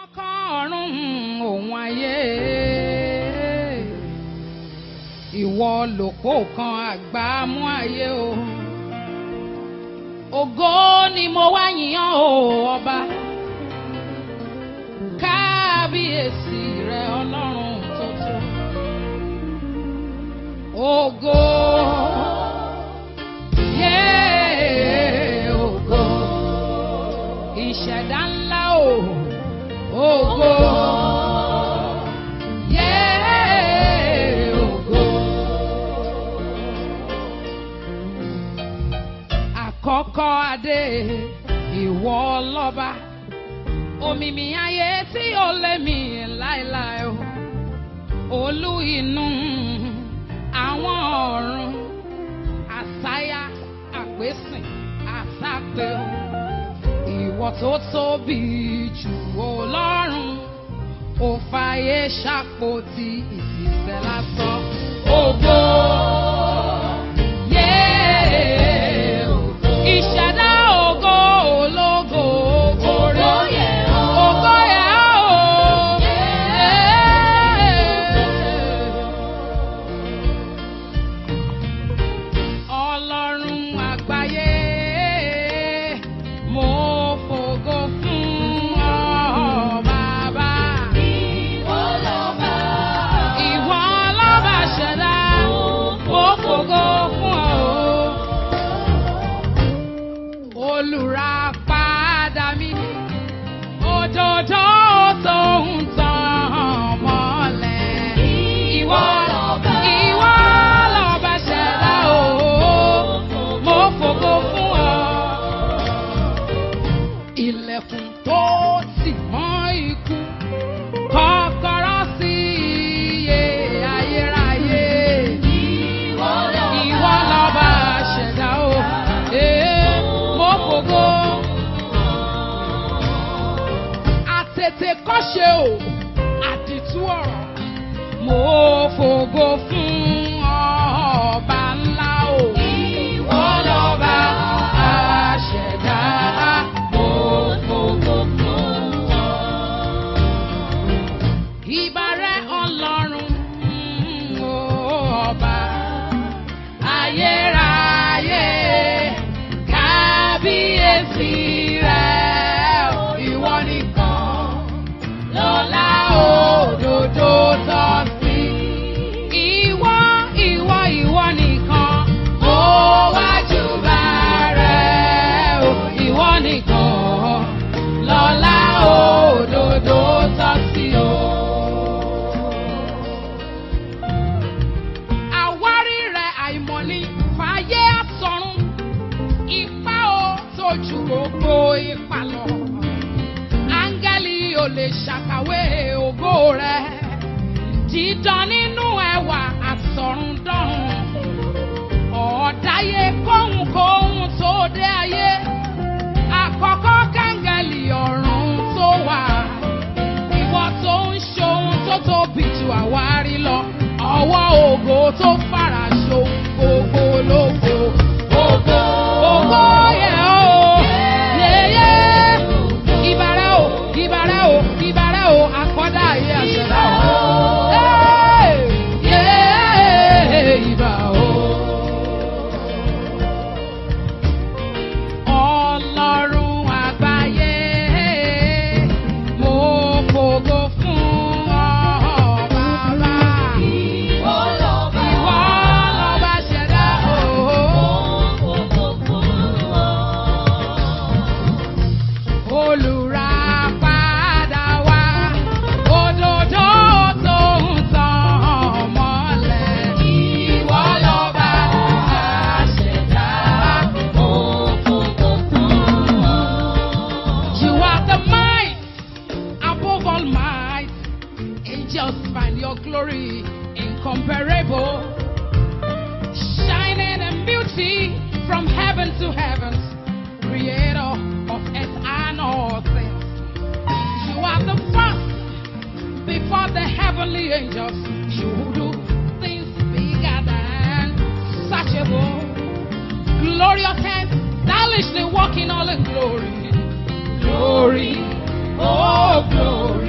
kọ́kọ́ ọ̀run òun ayé ìwọ lòpó kan àgbà mú ayé o ògo ni mo wá yìnyán o ọba kábíyèsí rẹ ọlọ́run tó tó ògo yé ògo ìṣẹ̀dá ńlá o ògo yé ògo àkọ́kọ́ adé ìwọ lọ́ba òmìmì ayé tí ó lé mi láéláé o olú inú àwọn ọ̀run àsáyà àpèsìn àsápè o ìwọ tó tóbi jù ọlọ́run ò fàyè ṣàpótí ìfìsẹ́ lásán ògo. yé ògo. ìṣẹ̀dá ògo ológo ògo yẹ ògo yẹ o. Ọlọ́run àgbáyé mo fògo fún ọ bàbá. Ìwọ lọ́ba. Ìwọ lọ́ba ṣẹ̀dá mo fògo fún ọ. Olùràpadà mi òjòjò tó ń tàn mọ́lẹ̀. Ìwọ lọ́ba. Ìwọ lọ́ba ṣẹ̀dá o. Mo fògo fún ọ. Ilẹ̀kùn tó tì mọ́ ikú. Kọ́kọ́rọ́ sí iye ayérayé. Ìwọ lọ́ba ṣẹ̀dá o. Ee, mo fògo. Àtètè kọ́ṣe o, àdìtú ọ̀rọ̀. Mo fògo fún ọba ńlá o. Ìwọ lọ́ba àṣẹ̀dá. Mo fògo fún ọ. Ìbàrẹ̀ ọlọ́run mm, o ọba ayérayé kábíyèsí rẹ̀ ìwọ nìkan lọ́lá òdodo tọ́ sí. Ìwọ ìwọ ìwọ nìkan ó wájú bá rẹ̀ o ìwọ nìkan lọ́lá òdodo tọ́ sí o. Àwárí rẹ̀ àìmọ̀ni fàyè àsọ̀run ipá o tó ju gbogbo ipa lọ. Áńgẹ́lì ò lè ṣàkàwé ògo rẹ̀. Dídán nínú ẹwà àsọ̀rundọ̀run. Ọ̀ọ́dáyé kóhunkóhun tó dé ayé. Àkọ́kọ́ káńgẹ́lì ọ̀run tó wà. Ìwọ tó ń ṣohun tó tóbi ju àwárí lọ. Ọwọ́ ògo tó fara ṣohun gbogbo lógo. Ògo ògo yẹ o. Yeye. Ìbàrẹ̀ o, ìbàrẹ̀ o, ìbàrẹ̀ o, àkọ́dá ayé àṣẹ̀dá o. Hey! Yeye, ìbà o. Ọlọ́run àgbáyé, mo fògo fún ọ bàbá. Ìwọ lọ́ba ṣẹ̀dá o. Olùràpadà wá, òdodo tó ń tàn mọ́lẹ̀. Ìwọ lọ́ba àṣẹ̀dá. You are the might above all might. Angels find your glory incomparable. Shining in beauty from heaven to heaven. Creator of earth and all things. You are the first before the heavenly angels. You do things bigger than searchable. Glorious hands, stylishly walking all in glory. Glory, oh glory.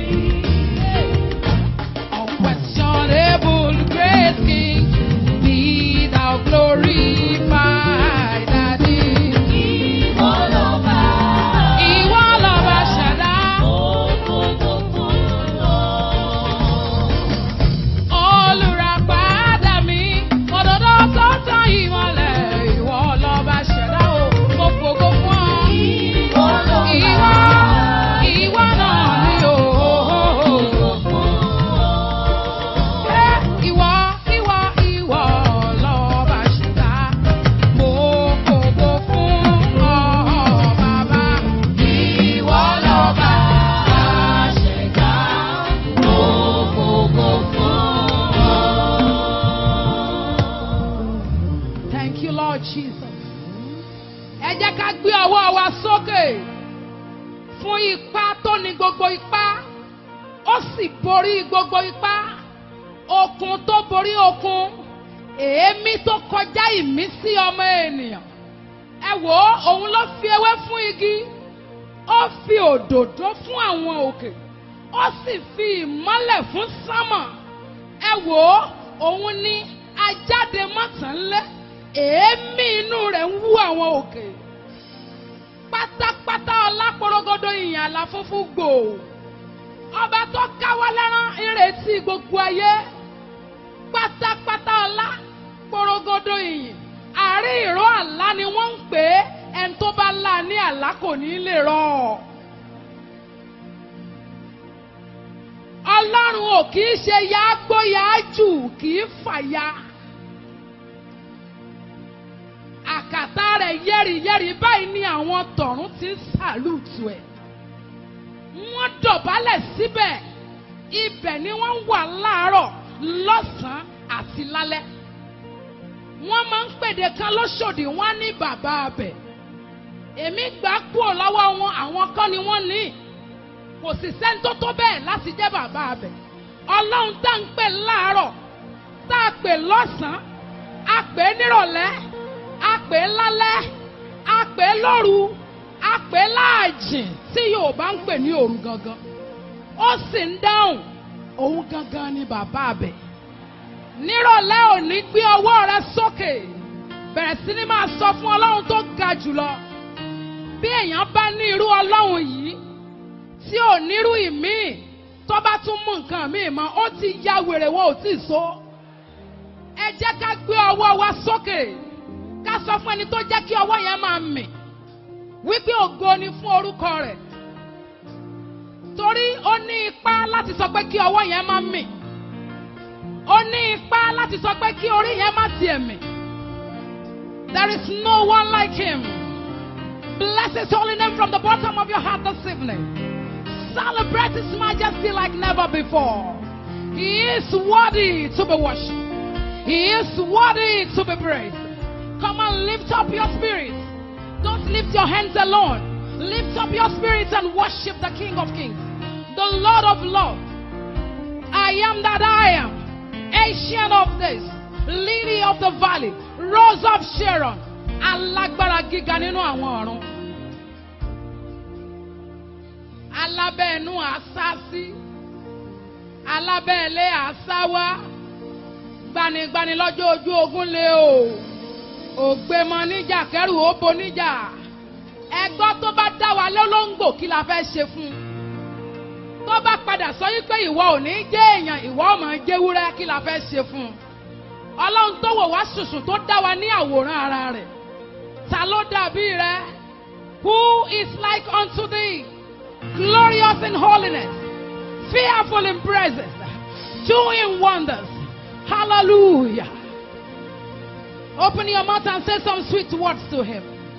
ipá tó ní gbogbo ipá ó sì borí gbogbo ipá okun tó borí okun èémí tó kọjá ìmísí ọmọ ènìyàn ẹ wò ó òun ló fi ewé fún igi ó fi òdòdó fún àwọn òkè ó sì fi ìmọ́lẹ̀ fún sámà ẹ wò ó òun ni ajáde mọ́tànlé èémí inú rẹ̀ ń wú àwọn òkè pátápátá ọlápọ̀rọ̀gọ́dọ̀ ìyìn àlà funfun gbòò ọba tó káwọ́ lẹ́rán ìrètí gbogbo ayé pátápátá ọlá pọ̀rọ̀gọ́dọ̀ ìyìn àárín ìró àlá ni wọ́n ń pè é ẹni tó bá là ní àlá kò ní lè rọ̀ ọlọ́run ò kì í ṣe yáágbó yáájù kì í fàya àkàtà rẹ̀ yẹ́rìyẹ́rì báyìí ni àwọn tọ̀run ti ń sàlùtù ẹ̀ wọ́n dọ̀bálẹ̀ síbẹ̀ ibẹ̀ ni wọ́n wà láàárọ̀ lọ́sàn-án àti lálẹ́ wọ́n máa ń pèdè kan lóṣòdì wọ́n á ní bàbá abẹ èmi gbà kúrò lọ́wọ́ wọn àwọn kan ni wọ́n ní kò sì sẹ́ni tó tó bẹ́ẹ̀ láti jẹ́ bàbá abẹ ọlọ́run tá à ń pè láàárọ̀ tá a pè lọ́sàn-án a pè é nírọ̀lẹ́ a pè é lálẹ́ a pè é lóru a pè é láàjìn tí Yorùbá ń pè ní òru gangan ó sì ń dáhùn òun gangan ni bàbá abẹ nírọ̀lẹ́ òní gbé ọwọ́ rẹ sókè bẹ̀rẹ̀ sí ní máa sọ fún ọlọ́run tó ga jùlọ bí èèyàn bá ní irú ọlọ́run yìí tí ò nírú ìmíì tó bá tún mú nǹkan míì mọ́ ó ti ya wèrè wọn ò tí ì so ẹ jẹ́ ká gbé ọwọ́ wa sókè ká sọ fún ẹni tó jẹ́ kí ọwọ́ yẹn máa mì wípé ògo ni fún orúkọ rẹ̀ torí ó ní ipá láti sọ pé kí ọwọ́ yẹn máa mì ó ní ipá láti sọ pé kí orí yẹn má tiẹ̀ mì. There is no one like him. Bless his holy name from the bottom of your heart this evening. Celebrate his majesty like never before. He is worthy to be worshipped. He is worthy to be praised. Come on, lift up your spirit. Don't lift your hands alone. Lift up your spirit and worship the King of Kings, the Lord of Lords. I am that I am. Ancient of this, Lily of the Valley, Rose of Sharon, alágbára gíga nínú àwọn ọ̀run. Alábẹ́ẹ̀nú àṣà sí, alábẹ́ẹ̀lé àṣà wá, gbanigbani lọ́jọ́ ojú ogun lé o, ògbémọ níjà kẹrù ó bo níjà. Ẹgbọ́ tó bá dá wa lólóńgbò kí la fẹ́ ṣe fún un tó bá padà sọ yí pé ìwọ ò ní jẹ́ èèyàn ìwọ ọmọ jẹ́wúrẹ́ kí la fẹ́ ṣe fún un. ọlọ́run tó wò wá ṣùṣù tó dá wa ní àwòrán ara rẹ̀ ta ló dàbí rẹ who is like unto thee glorious in holiness fearful in praises doing wonders hallelujah open your mouth and say some sweet words to him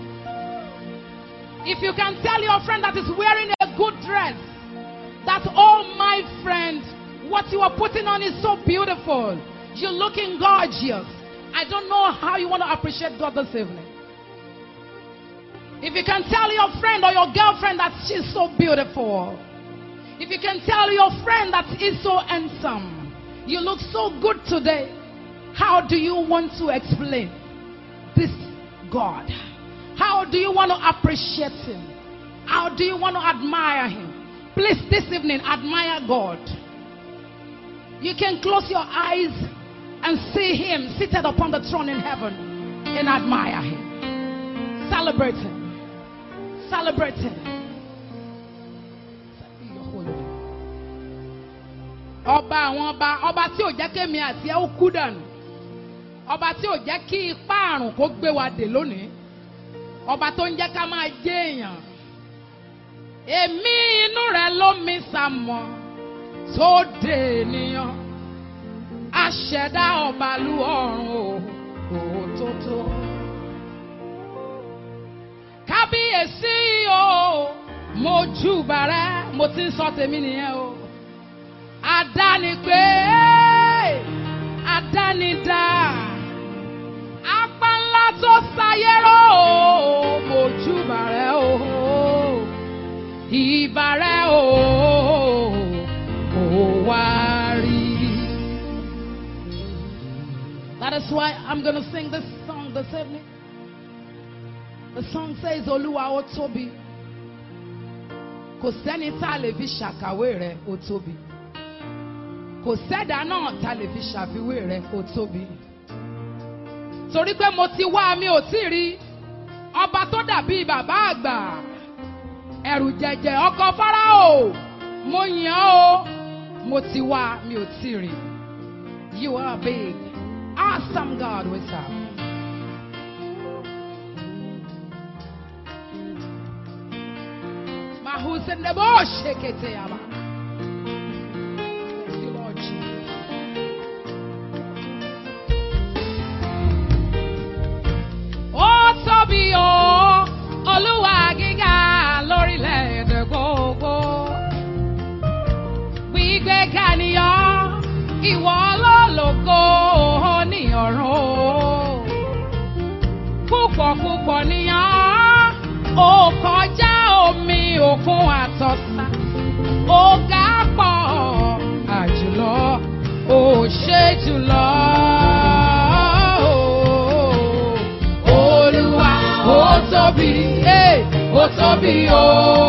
if you can tell your friend that is wearing a good dress that, oh my friend, what you are putting on is so beautiful. You're looking gorgeous. I don't know how you want to appreciate God this evening. If you can tell your friend or your girlfriend that she's so beautiful, if you can tell your friend that he's so handsome, you look so good today, how do you want to explain this God? How do you want to appreciate Him? How do you want to admire Him? Please, this evening, admire God. You can close your eyes and see Him seated upon the throne in heaven and admire Him. Celebrate Him. Celebrate Him. Ọba àwọn ọba ọba tí ò jẹ́ kémi àti ẹ́ ó kú dànù ọba tí ò jẹ́ kí ipá àrùn kó gbé wa dè lónìí ọba tó ń jẹ́ ká máa jẹ́ èèyàn èmi inú rẹ ló mi sàmọ tó dé ènìyàn aṣẹ̀dá ọ̀bàlú ọ̀run o òtótó. kábíyèsí o mo júbà rẹ mo ti ń sọ tèmi nìyẹn o àdánigbé àdánidá apá ńlá tó sáyé rọ o mo júbà rẹ o ìbàrẹ̀ o kò wá rí. That is why I'm going to sing this song this evening. The song says, Olúwa ó tóbi. Kò sẹ́ni tá a lè fi ṣàkàwé rẹ̀ ó tóbi. Kò sẹ́dá náà tá a lè fi ṣàfiwé rẹ̀ ó tóbi. Torí pé mo ti wá mi ò tí ì rí ọba tó dàbí bàbá àgbà. Ẹ̀rù jẹ̀jẹ̀ ọkọ̀ Fáráò. Mo yàn ọ́ o. Mo ti wá mi ò tí ì rí. You are big. Awesome God we serve. Mahus in the bush, shake it, Yaba. Thank you, Lord Jesus. Ó tóbi o, Olúwa gíga lórílẹ̀-èdè gbogbo. Gbígbé kàníyàn, ìwọ lólógo ní ọ̀run o. Púpọ̀ púpọ̀ níyàn, ó kọjá omi òkun àtọ̀sà. Ó ga pọ̀ àjùlọ, ó ṣe jùlọ. Olúwa ó tóbi, eh, ó tóbi o.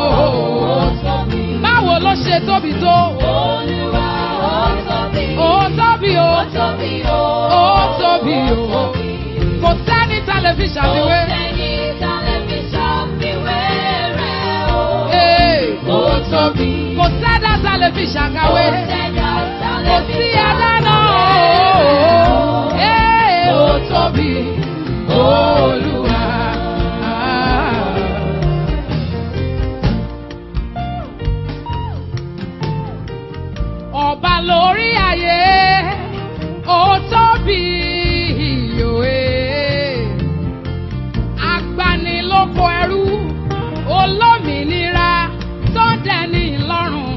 Báwo ló ṣe tóbi tó? Olúwa ó tóbi. Ó tóbi o. Ó tóbi o. Ó tóbi o. Kò sẹ́ni tá lè fi ṣàfiwé. Kò sẹ́ni tá lè fi ṣàfiwé rẹ̀ o. Eh, Ó tóbi. Kò sẹ́dá tá lè fi ṣàkàwé. Kò sẹ́dá tá lè Kò fi sí ẹ̀dá náà ṣàfiwé rẹ̀ o. o. Eh, Ó tóbi Olúwa. Ọba lórí ayé, ó tóbi òwe. Agbanilóko ẹrú, olómìnira tó dẹni lọ́rùn.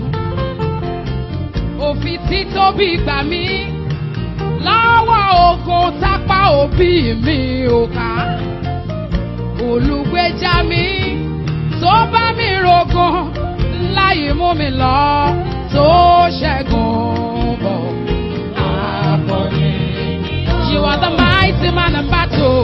Òfin títóbi gbà mí lọ́wọ́ ogun tápá òbí mi ò ká. Olùgbèjà mi tó bá mi rògùn láyé mú mi lọ tó ṣẹ́gun bọ̀. Akọni. You are the mighty man of battle.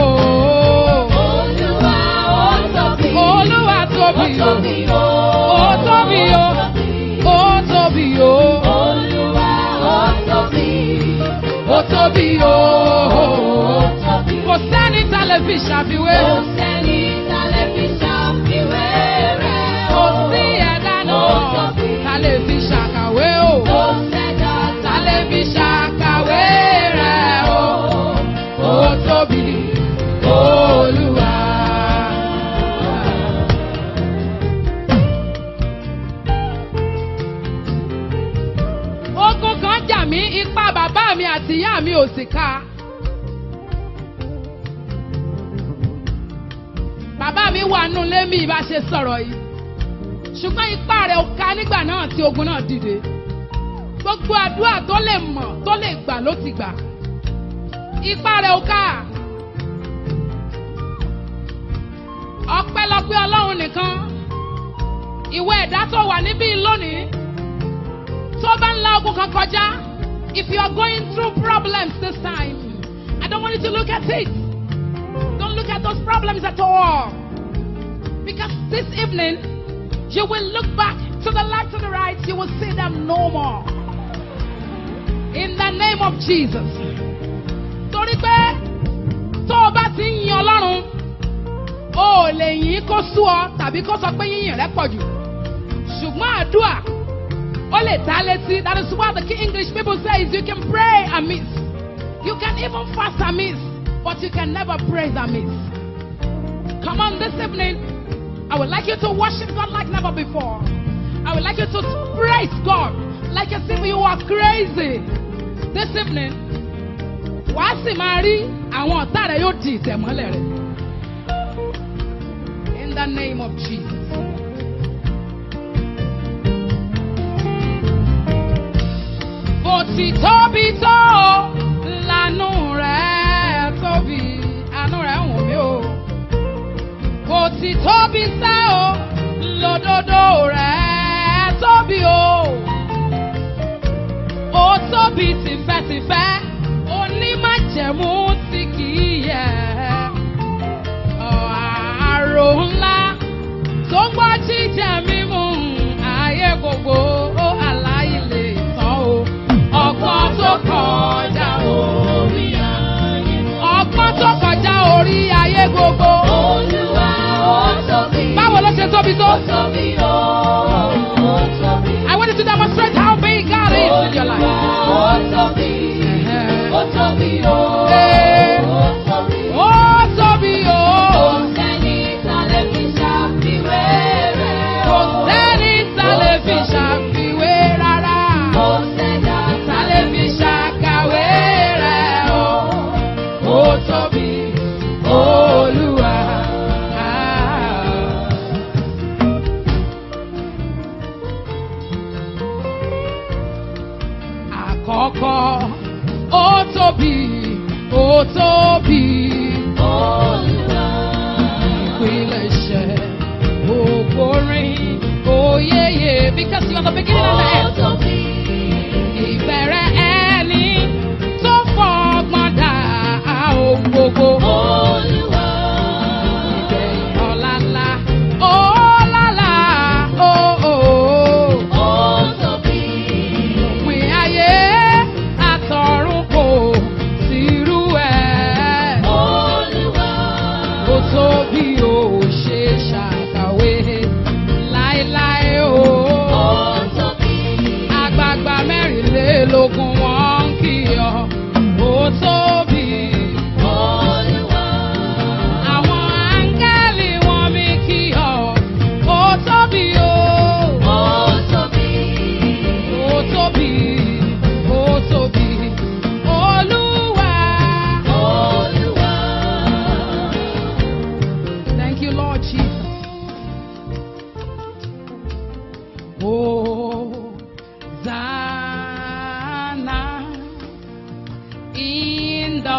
Olúwa ó tóbi. Olúwa tóbi Ó o. tóbi o. Ó tóbi o. Ó tóbi o. Olúwa ó tóbi. Ó tóbi o. Ó tóbi. Kò sẹ́ni tá lè fi ṣàfiwé. Kò sẹ́ni tá lè fi ṣàfiwé rẹ̀ Kò o. sí ẹ̀dá Ó náà tóbi. tá lè fi ṣàkàwé o. Kò sẹ́dá Tá lè fi ṣàkàwé rẹ̀ o. Ó tóbi Olúwa. Ogun kan jà mí, ipá bàbá mi àti ìyá mi ò sì ká. Bàbá mi wà nù lémi bá ṣe sọ̀rọ̀ yìí. Ṣùgbọ́n ipá rẹ̀ ò ká nígbà náà tí ogun náà dìde. Gbogbo àdúrà tó lè mọ̀ tó lè gbà ló ti gbà. Ipá rẹ̀ ò ká. Ọpẹ́lọpẹ́ Ọlọ́run nìkan. Ìwé ẹ̀dá tó wà níbí lónìí. Tó bá ń la ogun kan kọjá. If you are going through problems this time, I don't want you to look at it. Don't look at those problems at all. Because this evening, you will look back to the left to the right, you will see them no more. In the name of Jesus. Torí pé tó o bá ti ń yin Ọlọ́run, o ò lè yìn kó sú ọ tàbí kó sọ pé yíyìn rẹ pọ̀ jù. Ṣùgbọ́n àdúrà ó lè dá létí. That is what the English people say is you can pray amiss. You can even fast amiss, but you can never praise amiss. Come on this evening. I would like you to worship God like never before. I would like you to praise God like as if you are crazy. This evening, wàá sì máa rí àwọn ọ̀tá rẹ̀ yóò di ìtẹ̀mọ́lẹ̀ rẹ̀. In the name of Jesus. Bó ti tóbi tó lànú rẹ̀ tóbi, àánú rẹ̀ ń wò mí o. Bó ti tóbi sá o, ló òdodo rẹ̀ tóbi o. Ó tóbi tìfẹ́tìfẹ́, onímájẹ̀mú tí kì í yẹ̀. Àrò ńlá tó ń gbọ́ jíjẹ mímu ayé gbogbo ó aláìlè tán o. Ọgbọ́n tó kọjá orí ayé. Ọgbọ́n tó kọjá orí ayé gbogbo. Olúwa ó tóbi. Báwo ló ṣe tóbi tó? Ó tóbi o, ó tóbi. I want you to demonstrate how big God is in your life. Olúwa ó tóbi. Ó tóbi o, Eh. ó tóbi. Ó tóbi o. Kò sẹ́ni tá lè fi ṣàfiwé rẹ̀ Kò o. sẹ́ni tá lè fi ṣàfiwé rárá. Kò sẹ́dá Tá lè fi ṣàkàwé rẹ̀ o. Ó tóbi Olúwa. Àkọ́kọ́, ó tóbi, ó tóbi. Olúwa. ìpilẹ̀ṣẹ̀ ògbórin oyeye because you are the beginning and the Ó end. tóbi. ìbẹ̀rẹ̀ ẹni tó fọgbọ́n dá ohun gbogbo. Olúwa. ìgbẹ̀yìn ọ̀làlà ọ̀làlà ooo. Ó tóbi. òpin ayé àtọ̀run kò sírú ẹ̀. Olúwa. ó tóbi ó ṣe ṣàkàwé láéláé o. Ó tóbi. àgbààgbà mẹ́rìnlélógún wọn ń kí ọ. ó tóbi. Olúwa. àwọn áńgẹ́lì wọn mi kí ọ. ó tóbi o. Ó tóbi. ó tóbi. ó tóbi. olúwa. Olúwa. Thank you, Lord Jesus. Hosanna in the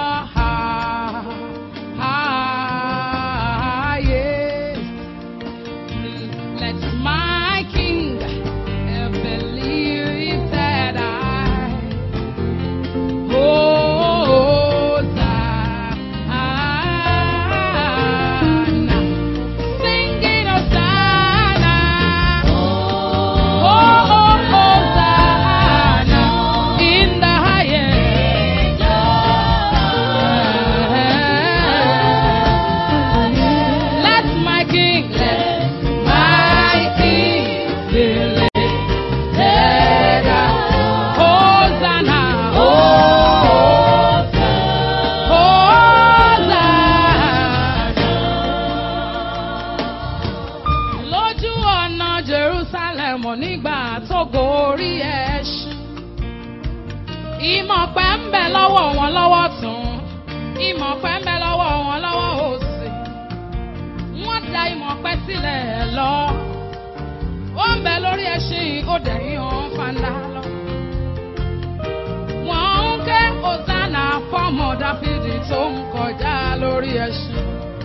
highest. Let my King believe that I Hosanna, singing Hosanna, oh Hosanna in the highest. Let my King, let my King believe that I Hosanna, oh Hosanna. Lójú ọ̀nà Jerusalem nígbà tó gorí ẹṣin. Ìmọ̀ pẹ́ ń bẹ lọ́wọ́ wọn lọ́wọ́ tún. Ìmọ̀ pẹ́ ń bẹ lọ́wọ́ wọn lọ́wọ́ òsì. Wọ́n da ìmọ̀ pẹ́ sílẹ̀ lọ. Ó ń bẹ lórí ẹṣin ó dẹ̀yìn ọ̀hún fanda lọ. Wọ́n ń ké Hosanna fọ́mọ Dáfídì tó ń kọjá lórí ẹṣin.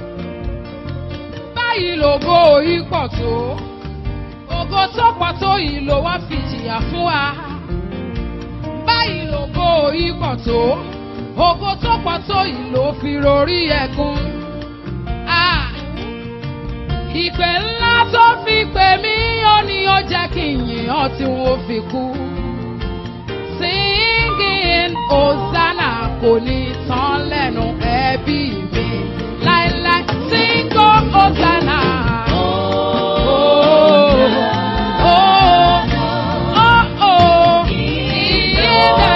Báyìí lògo yìí pọ̀ tó. Ògo tó pọ̀ tó yìí ló wá fi jìyà fún wa. Báyìí lògo yìí pọ̀ tó. Ògo tó pọ̀ tó yìí ló fi rorí ẹ̀gún. Ah! Ìpè ńlá tó fi pè mí ó ní ó jẹ́ kí n yìn ọ́ tí wọ́n fi kú. Singing Hosanna kò ní tán lẹ́nu ẹbí mi láéláé. Sing oh, Hosanna. Oh, oh, oh, oh, in the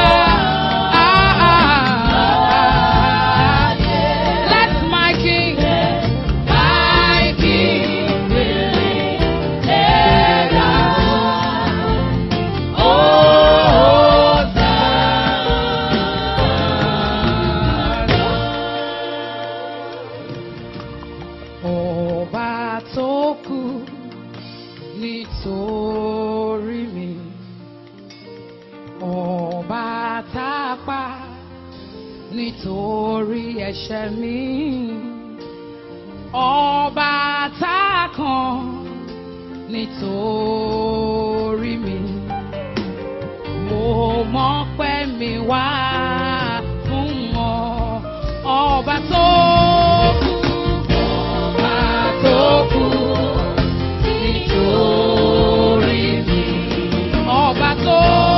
highest. Let my King, my King be lifted up. Ọba tó kú nítorí mi. Ọba tá a pa nítorí ẹ̀ṣẹ̀ mi. Ọba tá a kàn nítorí mi. Mo mọ̀ pé mi wá fún ọ, ọba tó kú, ọba tó kú nítorí mi. Ọba tó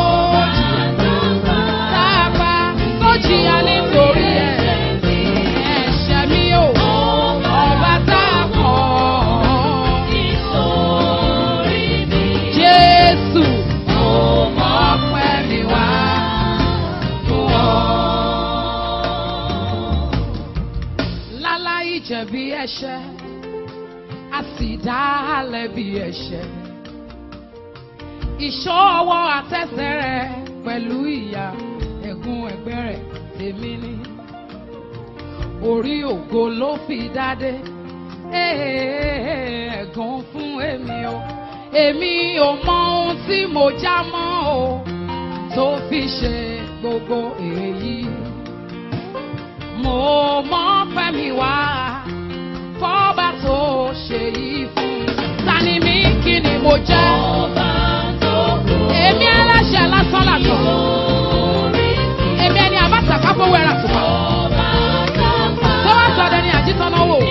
dábà tó jìyà nítorí ẹ̀ṣẹ̀ mi ò. Ọba tá a kọ̀ Jésù, mo mọ̀ pé mi wá fún ọ. Láláì jẹ̀bi ẹ̀ṣẹ̀, a sì dá a lẹ́bi ẹ̀ṣẹ̀. Ìṣọ́ ọwọ́ àtẹsẹ̀ rẹ̀ pẹ̀lú ìyà ẹ̀gún ẹ̀gbẹ́ rẹ̀ tèmi ni. Orí ògo ló fi dádé, ẹ̀gún fún èmi o. Èmi ò mọ ohun tí mo já mọ́ o, tó fi ṣe gbogbo èyí. Mo mọ̀ pé mi wá fọ́ba tó ṣe yìí fún mi. Ta ni mí kí ni mo jẹ́? Èmi aláṣẹ lásán làtọ̀. Èmi ẹni àbáta káfówó ẹ̀rà tùpà. Tó bá sọ ọdẹ ni àjítọ́ náà wò.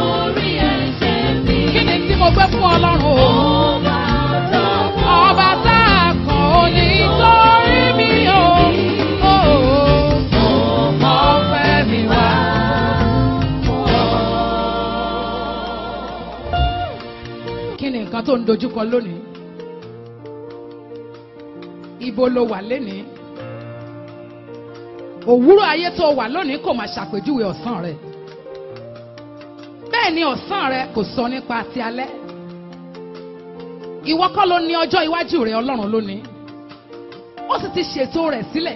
Kí ni tí mo gbé fún Ọlọ́run o? Ọba tá a kàn ó ní torí mi o. Ọpẹ́ mi wá. Kí ni nǹkan tó ń dojúkọ lónìí? Ibo lo wà lénìí? Òwúrọ̀ ayé tó wà lónìí kò máa ṣàpèjúwe ọ̀sán rẹ̀. Bẹ́ẹ̀ ni ọ̀sán rẹ̀ kò sọ nípa ti alẹ́. Ìwọ kọ́ ló ní ọjọ́ iwájú rẹ̀ Ọlọ́run lónìí. Ó sì ti ṣètò rẹ̀ sílẹ̀.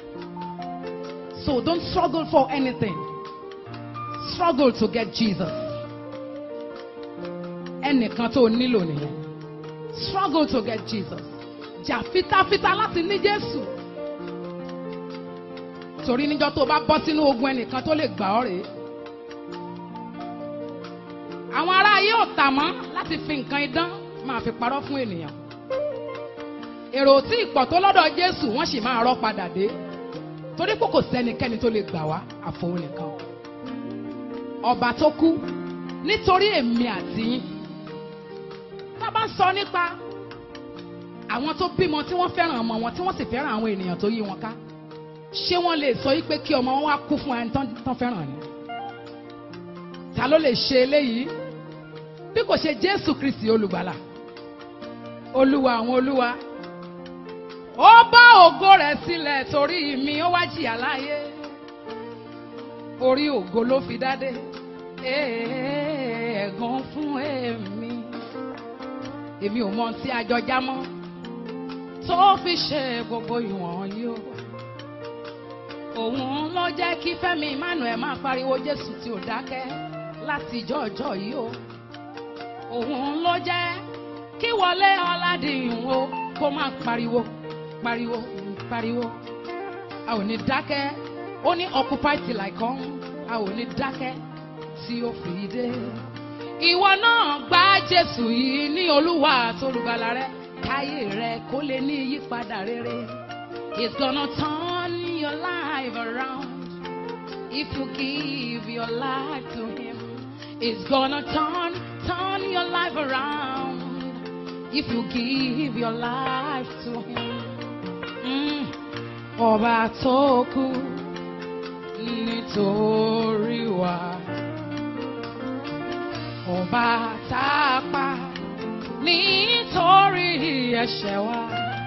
So don't struggle for anything. Struggle to get Jesus. Ẹnìkan tó nílò nìyẹn. Struggle to get Jesus. Jà fitafita láti ní Jésù. Torí níjọ́ tó bá bọ́ sínú ogun ẹnìkan tó lè gbà ọ́ rèé. Àwọn ará ayé ò tà mọ́ láti fi nǹkan idán máa fi parọ́ fún ènìyàn. Èrò tí ìpọ̀ tó lọ́dọ̀ Jésù wọ́n sì máa rọ́ padà dé. Torí pé kò sẹ́nikẹ́ni tó lè gbà wá àfọwọ́ nìkan. Ọba tó kú nítorí èmi àti yín. Tá a bá ń sọ nípa àwọn tó bímọ tí wọ́n fẹ́ràn ọmọ wọn tí wọ́n sì fẹ́ràn àwọn ènìyàn tó yí wọn ká. Ṣé wọ́n lè sọ wípé kí ọmọ wọn wá kú fún ẹni tán tán fẹ́ràn ni? Ta ló lè ṣe eléyìí? Bí kò ṣe Jésù Kristì olùgbàlà. Olúwa àwọn olúwa. Ó bá ògo rẹ̀ sílẹ̀ torí mi ó wá jìyà láyé. Orí ògo ló fi dádé. Ẹ̀ẹ̀gàn fún èmi. Èmi ò mọ ohun tí a jọ já mọ́. Tó fi ṣe gbogbo ìwọ̀n yìí o. Òun ló jẹ́ kí Fẹ́mi Emmanuel máa pariwo Jésù tí ò dákẹ́ láti jọ́jọ́ yìí o. Òun ló jẹ́ kí Wọlé Ọládìyún o kó máa pariwo pariwo pariwo. A ò ní dákẹ́. Ó ní occupy till I come. A ò ní dákẹ́ tí ó fi dé. Ìwọ náà gba Jésù yìí ní Olúwa àtolùgbàlà rẹ. Káyé rẹ kó lè ní ìyípadà rere. It's gonna turn your life around. If you give your life to Him, it's gonna turn, turn your life around. If you give your life to Him. Mm. Ọba tó kú nítorí wa. Ọba tá a pa nítorí ẹ̀ṣẹ̀ wa.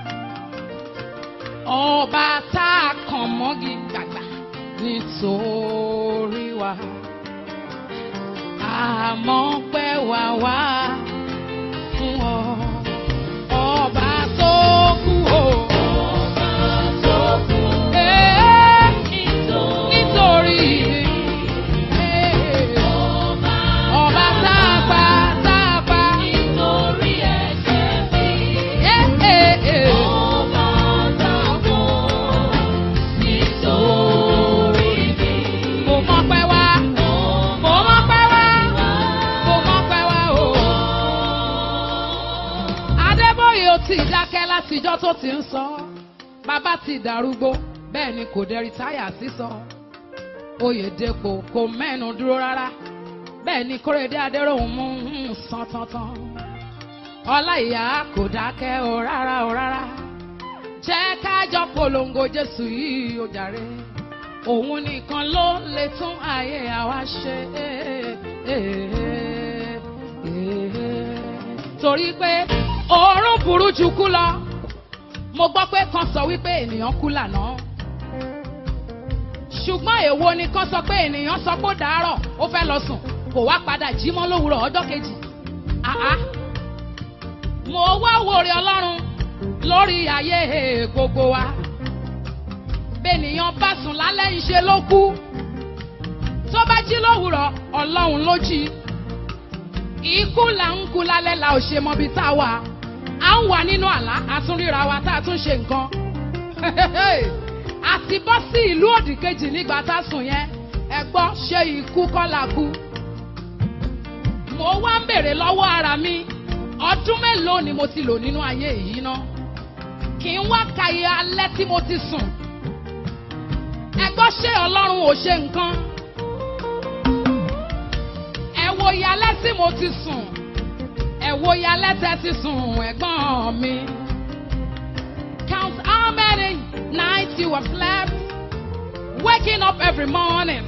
Ọba tá a kàn mọ́gi gbàgbà nítorí wa. Àmọ́ pẹ́ wá wá fún ọ. Ọba tó kú o. Eh, nítorí eh, ọba tá a pa tá a pa. Eh, eh, eh. Mo mọ̀ pé wá. Mo mọ̀ pé wá. Mo mọ̀ pé wá o. Adébóyè ò tí ì dákẹ́ látijọ́ tó ti ń sọ. Bàbá ti dàrúgbó, bẹ́ẹ̀ ni kò dẹ̀ rìtáyà sísọ. Oyèdèpò kò mẹ́nu dúró rárá. Bẹ́ẹ̀ ni Kóredé Adéròhùn mú ń san tantan. Ọláìyá kò dákẹ́ o rárá o rárá. Jẹ́ kájọ polongo Jésù yìí o jàre. Òun nìkan ló lè tún ayé àwa ṣe. Torí pé òórùn burú ju kú lọ. Mo gbọ́ pé kan sọ wípé ènìyàn kú lànà. Ṣùgbọ́n èwo ni kan sọ pé ènìyàn sọ pé ó dàárọ̀ ó fẹ́ lọ sùn kò wá padà jí mọ́ lówùrọ̀ ọjọ́ kejì. Àá mo wá wòrè ọlọ́run lórí ayé gbogbo wa. Bẹ́ẹ̀nìyàn bá sùn lálẹ́ ìṣe ló kú. Tó bá jí lówùrọ̀ ọlọ́run ló jí. Ikú là ń kú lálẹ́ la ò ṣe mọbi tá a wà. À ń wà nínú àlá, a tún ríra wa tá a tún ṣe nǹkan. Àti bọ́ sí ìlú òdì kejì nígbà tá a sùn yẹn. Ẹ gbọ́ ṣé ikú kọ́ la kú? Mo wá ń bèrè lọ́wọ́ ara mi ọdún mélòó ni mo ti lò nínú ayé yìí ná kì í wá ka iye alẹ́ tí mo ti sùn ẹ gbọ́ ṣé ọlọ́run ò ṣe nǹkan ẹ wo iye alẹ́ tí mo ti sùn ẹ wo iye alẹ́ tẹ́ ti sùn ẹ̀gbọ́n mi count how many nights you have slept waking up every morning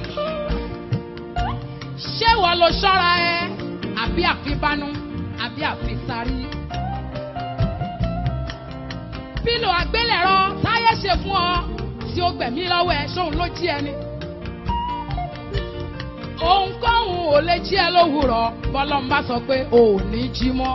ṣé wọ́n lo ṣọ́ra ẹ àbí àfibánú àbí àfisárí. Pílò àgbélẹ̀rọ táyé ṣe fún ọ tí ó gbẹ̀mí lọ́wọ́ ẹ ṣóun ló jí ẹni. Ohunkóhun ò lè jí ẹ lówùrọ̀ bọ́lọ́n bá sọ pé o ò ní jí mọ́.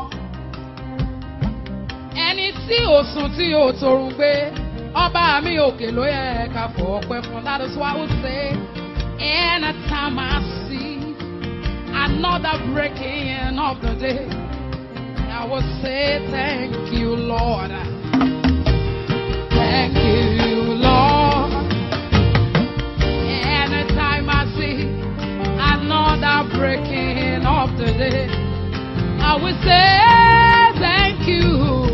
Ẹni tí ò sùn tí ò torun gbé ọba mi òkè ló yẹ ká fọ ọpẹ́ fún that is why we say anytime I see another breaking of the day. I will say thank you, Lord. Thank you, Lord. Anytime I see another breaking of the day, I will say thank you.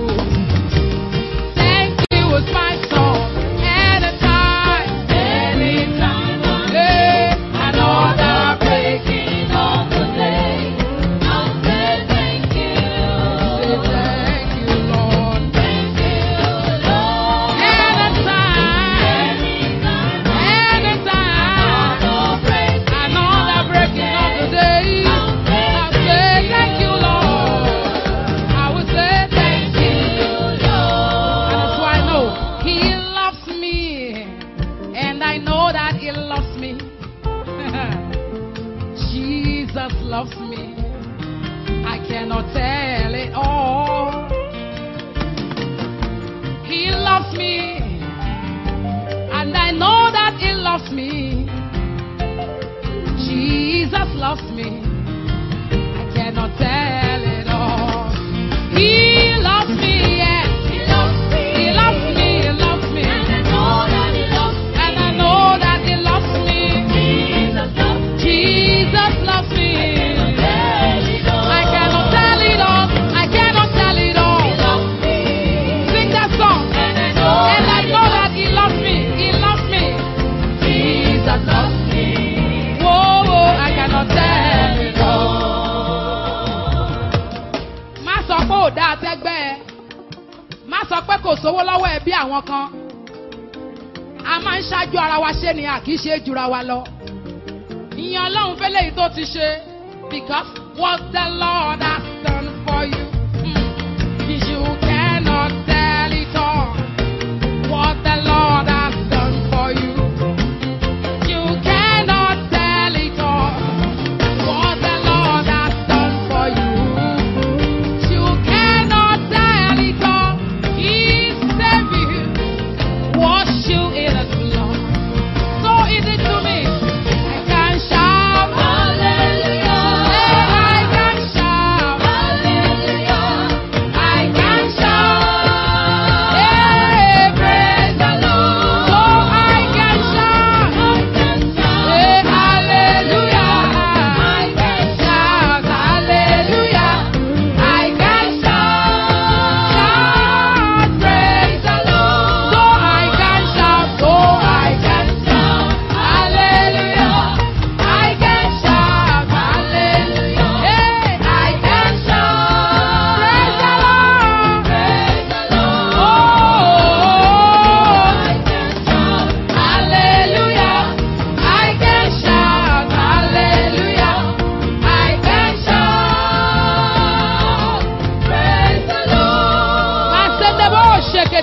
Thank you is my song. Anytime, Anytime I hey, another breaking of the day, I'll say thank you. Say thank you, Lord. Thank you, Lord. Anytime, Anytime anytime. I'll break Another breaking of the day. I say thank you, Lord. I will say thank you. And that's why I know He loves me. And I know that He loves me. Jesus loves me. I cannot tell it all. He loves me. And I know that He loves me. Jesus loves me. I cannot tell it all. He loves me, yes. He loves me. He loves me, He loves me. And I know that He loves me. And I know that He loves me. Jesus loves me. Jesus loves me. I cannot tell it all. I cannot tell it all. Sing that song. And I know that He loves me. He loves me. Jesus loves me. Whoa, whoa, I cannot tell it all. Má sọ pé ò dáa tẹ́gbẹ́ ẹ. Má sọ pé kò sówó lọ́wọ́ ẹ bí àwọn kan. A máa ń ṣáájú ara wa ṣe ni a kì í ṣe é jura wa lọ. Ìyẹn Ọlọ́run fẹ́lẹ́ yìí tó ti ṣe. Because what the Lord has done for you. mm, You cannot tell it all. What the Lord has done for you. You cannot tell it all. What the Lord has done for you. You cannot tell it all. He saved you. Wash you in His blood. So easy to me. I can shout. Hey, I can shout.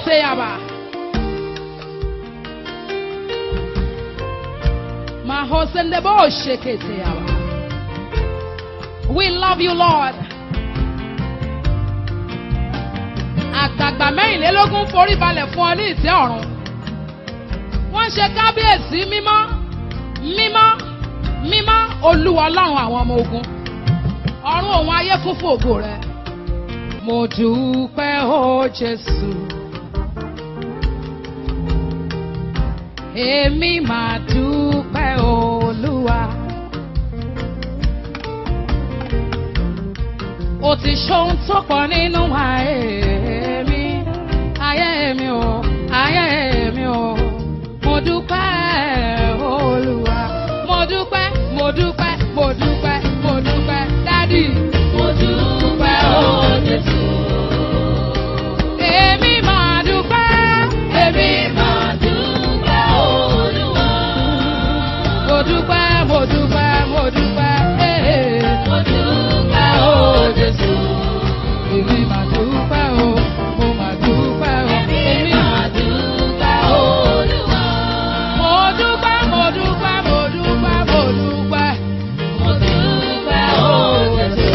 Seyaba. Mahosendebo Sheketeyaba. We love you, Lord. Àgbààgbà mẹ́rìnlélógún forí balẹ̀ fún ọ ní ìtẹ́ ọ̀run. Wọ́n ṣe kábíyèsí mímọ́, mímọ́, mímọ́ olúwa ọlọ́run àwọn ọmọ ogun. Ọ̀run òun ayé kún fún ògo rẹ̀. Mo dúpẹ́ o Jésù. Èmi máa dúpẹ́ olúwa. Ó ti ṣohun tó pọ̀ nínú ayé mi. Ayé mi o, ayé mi o. Mo dúpẹ́ olúwa. Mo dúpẹ́, mo dúpẹ́, mo dúpẹ́, mo dúpẹ́. Dádì. Mo dúpẹ́ o Jésù. Èmi máa dúpẹ́. Èmi Máa dúpẹ́ Olúwa. mo dúpẹ́, mo dúpẹ́, mo dúpẹ́. Ee. Mo dúpẹ́ o Jésù. Èmi máa dúpẹ́ o, mo máa dúpẹ́ o. Èmi máa dúpẹ́ Olúwa. Mo dúpẹ́, mo dúpẹ́, mo dúpẹ́, mo dúpẹ́. Mo dúpẹ́ o Jésù.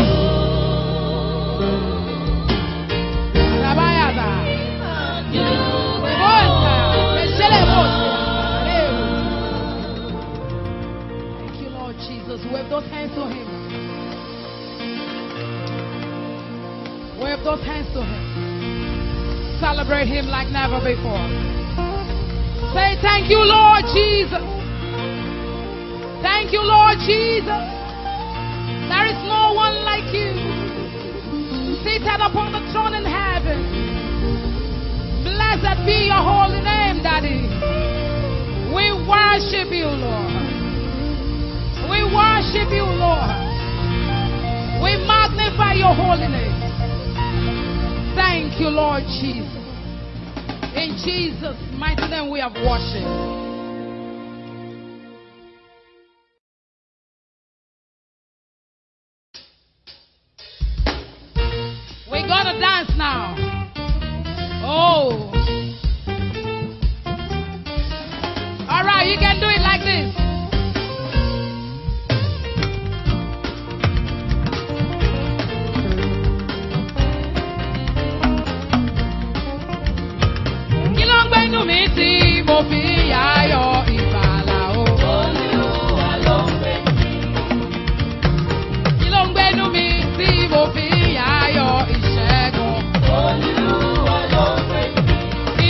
Àdàbáyàdà. Dúpẹ́ Bóòtà. o Ẹ̀ṣẹ̀lẹ̀ bóòtà. Thank you, Lord Jesus. Wave those hands to Him. Wave those hands to Him. Celebrate Him like never before. Say, Thank you, Lord Jesus. Thank you, Lord Jesus. There is no one like you. Seated upon the throne in heaven. Blessed be your holy name, Daddy. We worship you, Lord. We worship you, Lord. We magnify your holy name. Thank you, Lord Jesus. In Jesus' mighty name we have worshiped. We're gonna dance now. Oh. All right, you can do it like this. Kí ló ń gbénu mi tí mo fi yáyọ̀ ìgbàlà o? Olúwa ló ń pè mí. Kí ló ń gbénu mi tí mo fi yáyọ̀ ìṣẹ́gun? Olúwa ló ń pè mí. Kí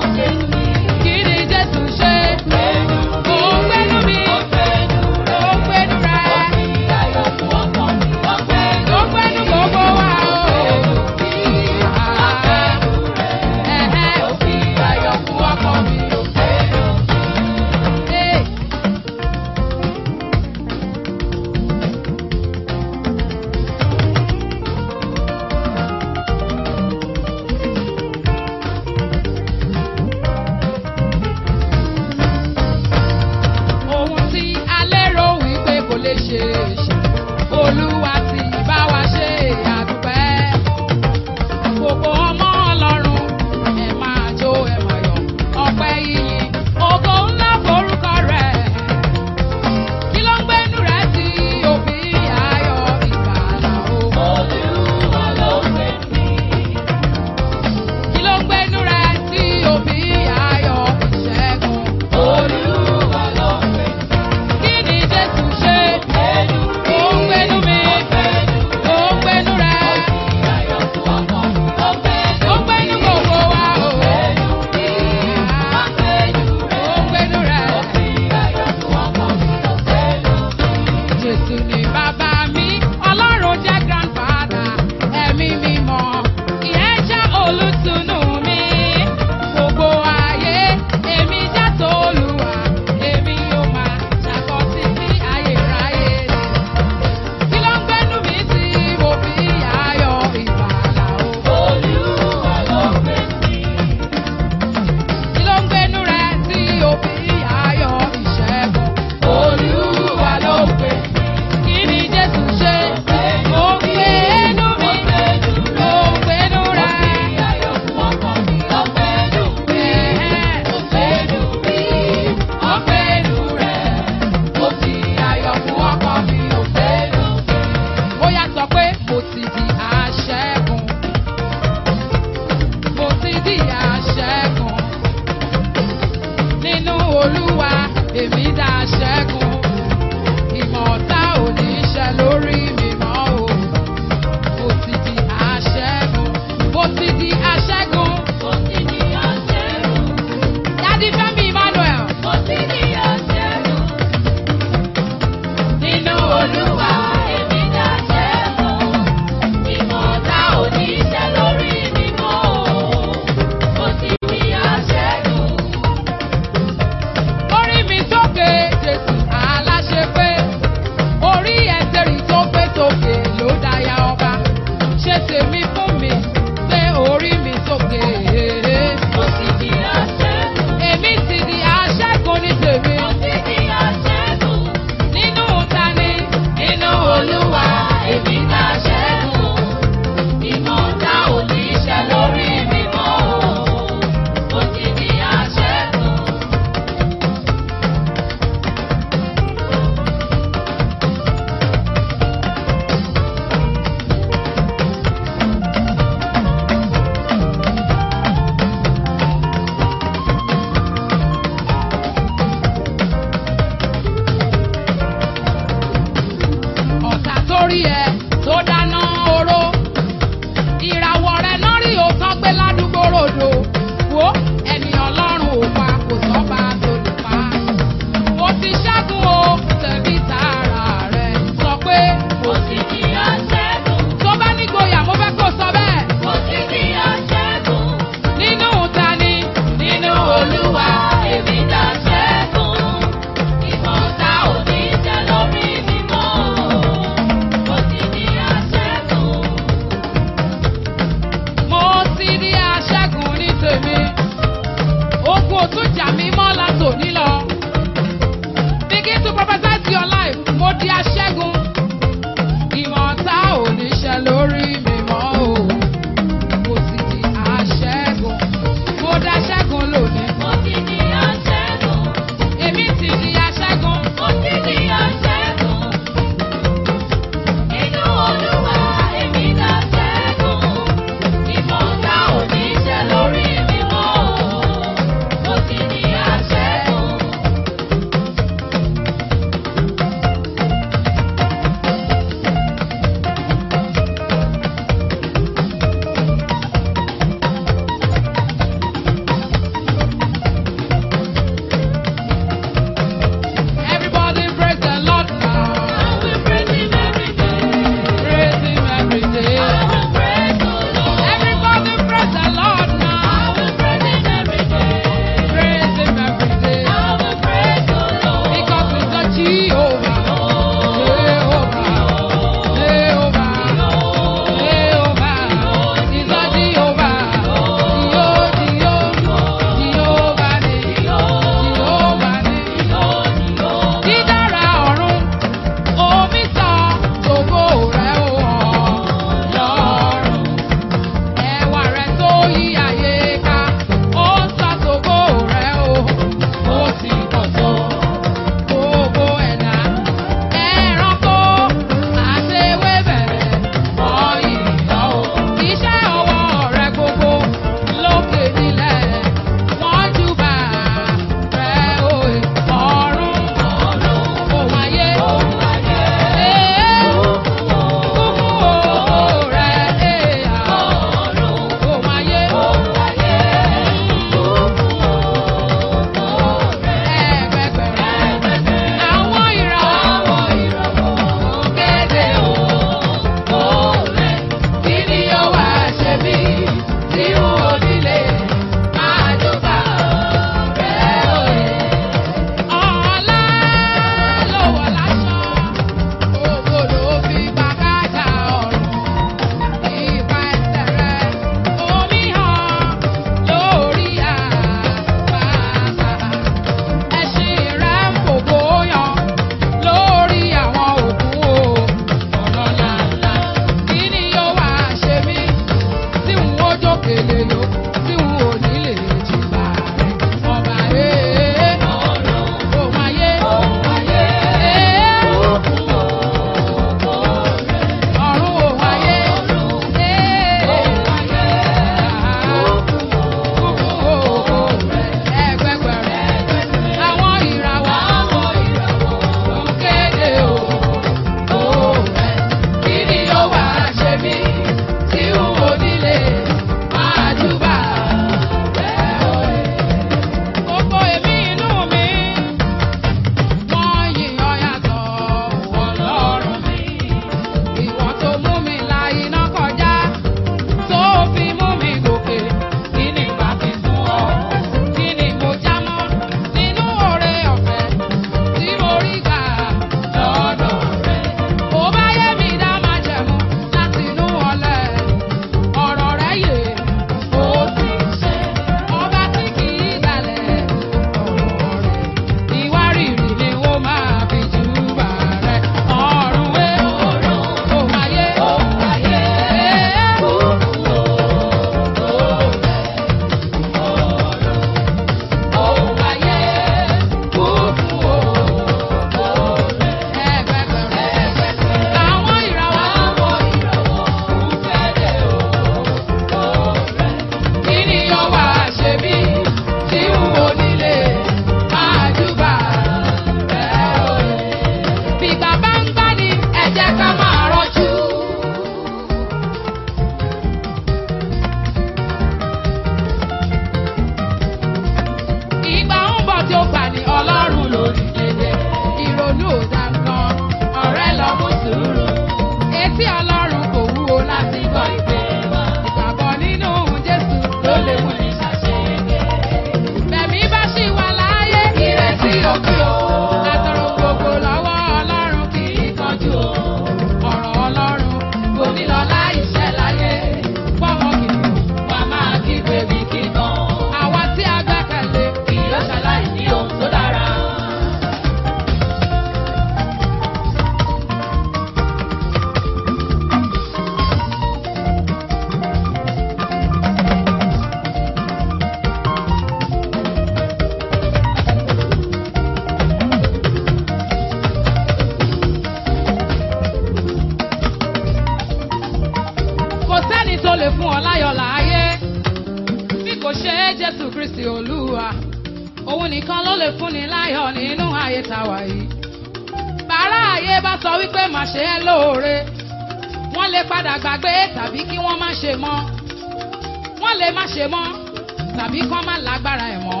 tó lè fún ọ láyọ̀ láàyè bí kò ṣe é jésù kristi olúwa òun nìkan ló lè fúnni láyọ̀ nínú ayé tàwa yìí bàárà ayé bá sọ wípé má ṣe é lóore wọ́n lè padà gbàgbé tàbí kí wọ́n má ṣe mọ́ wọ́n lè má ṣe mọ́ tàbí kán má lágbára ẹ̀ mọ́.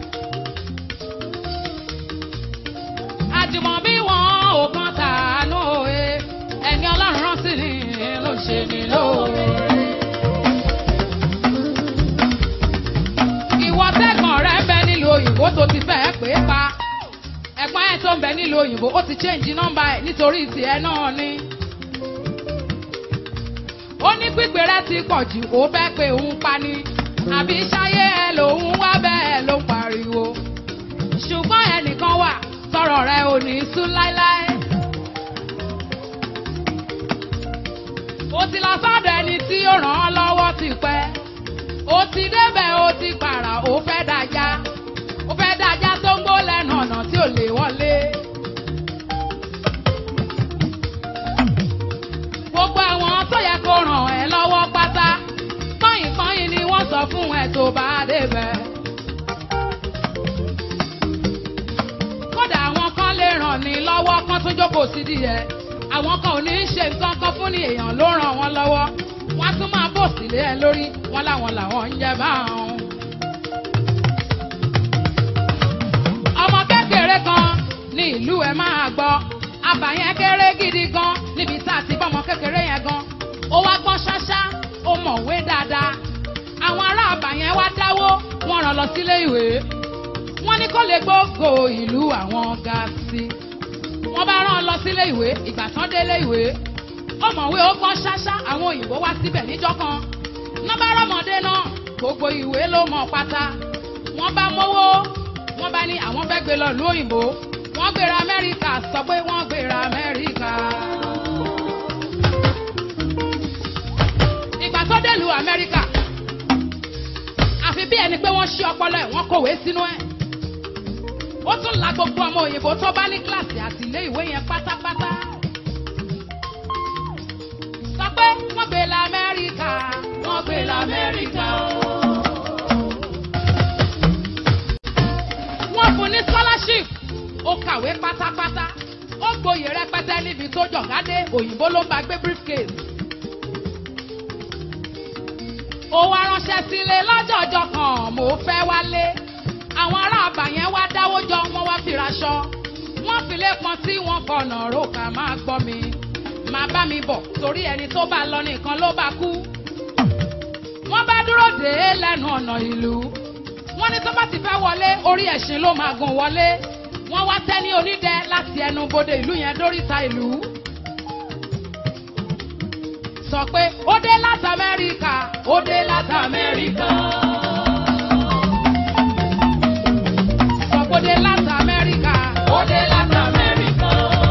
àjùmọ̀bí wọn ò kan tàánú òye ẹni ọlọ́run rán sí ni ló ń ṣe ni lóore. ìwọ tẹ́gbọ̀n rẹ ń bẹ nílùú òyìnbó tó ti fẹ́ pé pa ẹ̀gbọ́n ẹ̀ tó ń bẹ nílùú òyìnbó ó ti change nọ́mbà ẹ̀ nítorí tiẹ̀ náà ni. ó ní pípé rẹ ti pọ̀ jù ó fẹ́ pé òun pa ni àbí ṣayé ẹ lòun wá bẹ́ẹ̀ ló ń pariwo ṣùgbọ́n ẹnìkan wà tọrọ rẹ ò ní sú láéláé. ó ti lọ sọ́dọ̀ ẹni tí ó ràn án lọ́wọ́ ti pẹ́ ó ti débẹ̀ ó ti pààrà ó fẹ́ dájá ó fẹ́ dájá tó ń gbó lẹ́nu ọ̀nà tí ò lè wọlé. gbogbo àwọn tó yẹ kó ràn ẹ́ lọ́wọ́ pátá kọ́yìnkọ́yìn ni wọ́n sọ fún ẹ tó bá débẹ̀. kódà àwọn kan lè ràn ní lọ́wọ́ kan tó jókòó sí díẹ̀ àwọn kan ò ní í ṣe nǹkan kan fún ní èèyàn ló ràn wọ́n lọ́wọ́ wọ́n á tún máa bò sílé ẹ lórí wọ́n láwọn làwọn ń jẹ báwọn. ọmọ kékeré kan ní ìlú ẹ máa gbọ́ àbàyẹn kéré gidi gan níbi tá a ti bọ́ ọmọ kékeré yẹn gan ó wá gbọ́n ṣáṣá ó mọ̀wé dáadáa àwọn ará àbàyẹn wá dáwó wọ́n rán lọ sílé ìwé wọ́n ní kó lè gbógo ìlú àwọn ga sí wọ́n bá rán lọ sílé ìwé ìgbà tán délé ìwé ó mọ̀wé ó gbọ́n ṣáṣá àwọn òyìnbó wá síbẹ̀ níjọ́ kan nọ́bà rọ́mọdé náà gbogbo ìwé ló mọ̀ pátá wọ́n bá mówó wọ́n bá ní àwọn fẹ́ gbé lọ ìlú òyìnbó wọ́n gbéra amẹ́ríkà sọ pé wọ́n gbéra amẹ́ríkà. ìgbà tó délùú amẹ́ríkà àfi bí ẹni pé wọ́n ṣí ọpọlọ ẹ̀ wọ́n kọ̀wé sínú ẹ̀ ó tún la gbogbo ọmọ òyìnbó tó bá ní kíláàsì àti ilé ìwé yẹn pátápátá. sọ pé wọ́n gbé la amẹ́ríkà wọ́n gbé la amẹ́ríkà o. wọ́n fún ní scholarship ó kàwé pátápátá ó gboyè rẹpẹtẹ níbi tó jọ̀gádé òyìnbó ló ń bá gbé briefcase. ó wá ránṣẹ́ sílé lọ́jọ́jọ́ kan mo fẹ́ wálé àwọn ará àbàyẹn wá dáwó jọ wọ́n wá fìraṣọ wọ́n fìlé pọn tí wọ́n fọ̀nà rókà máa gbọ́ mi máa bá mi bọ̀ torí ẹni tó bá lọ nìkan ló bá kú. wọ́n bá dúró dé lẹ́nu ọ̀nà ìlú wọ́n ní tó bá ti fẹ́ wọlé orí ẹ̀sìn ló máa gùn wọlé wọ́n wá tẹ́ ní onídẹ láti ẹnu bodè ìlú yẹn dóríta ìlú. sọ pé ó dé láti amẹ́ríkà ó dé láti amẹ́ríkà. sọ pé ó dé láti amẹ́ríkà ó dé láti amẹ́ríkà.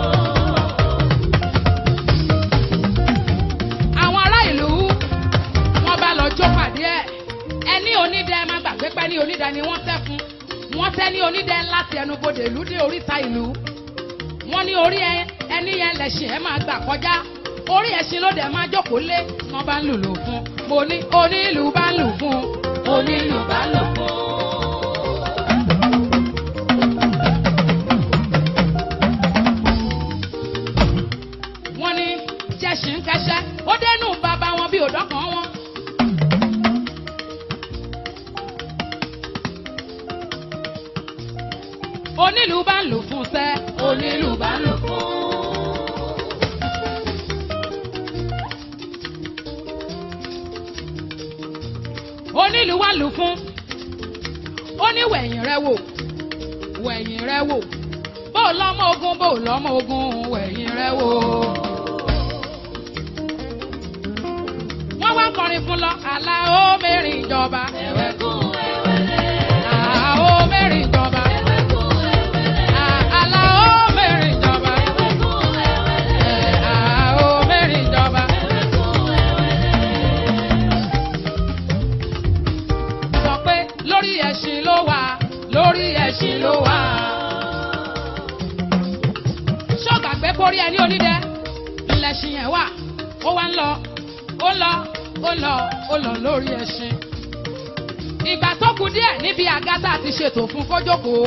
àwọn ará ìlú wọ́n bá lọ jó pàdé ẹ̀ ẹni onídẹ má gbàgbé pẹ́ ní onídẹ ni wọ́n tẹ́ fún wọ́n tẹ́ ní onídẹ láti ẹnubodè ìlú dé oríta ìlú wọ́n ní orí ẹ- ẹni yẹn lẹ̀sìn ẹ máa gbà kọjá orí ẹṣin ló dẹ̀ máa jókòó lé wọ́n bá ń lùlù fún mo ní onílù bá ń lù fún onílù bá ń lù fún. wọ́n ní jẹ̀sìn kẹsẹ́ ó dénú bàbá wọn bí òdọ́kan wọn. onílù bá ń lù fún sẹ́ onílù bá ń lù fún. onílù wá lù fún ó ní wẹ̀yìn rẹ wò wẹ̀yìn rẹ wò bó o lọ́mọ ogun bó o lọ́mọ ogun wẹ̀yìn rẹ wò. wọ́n wá kọrin fún lọ àlà ó mẹ́rin ìjọba. àlà ó mẹ́rin ìjọba. àlà ó mẹ́rin ìjọba. àlà ó mẹ́rin ìjọba. sọ pé lórí ẹṣin ló wà lórí ẹṣin ló wà. ṣọ́ọ̀gà pé kórí ẹni onídẹ ńlẹ̀ṣin yẹn wà ó wá ń lọ ó ń lọ ó lọ ó lọ lórí ẹṣin. ìgbà tó kù díẹ̀ níbi àga tá a ti ṣètò fún kójókòó.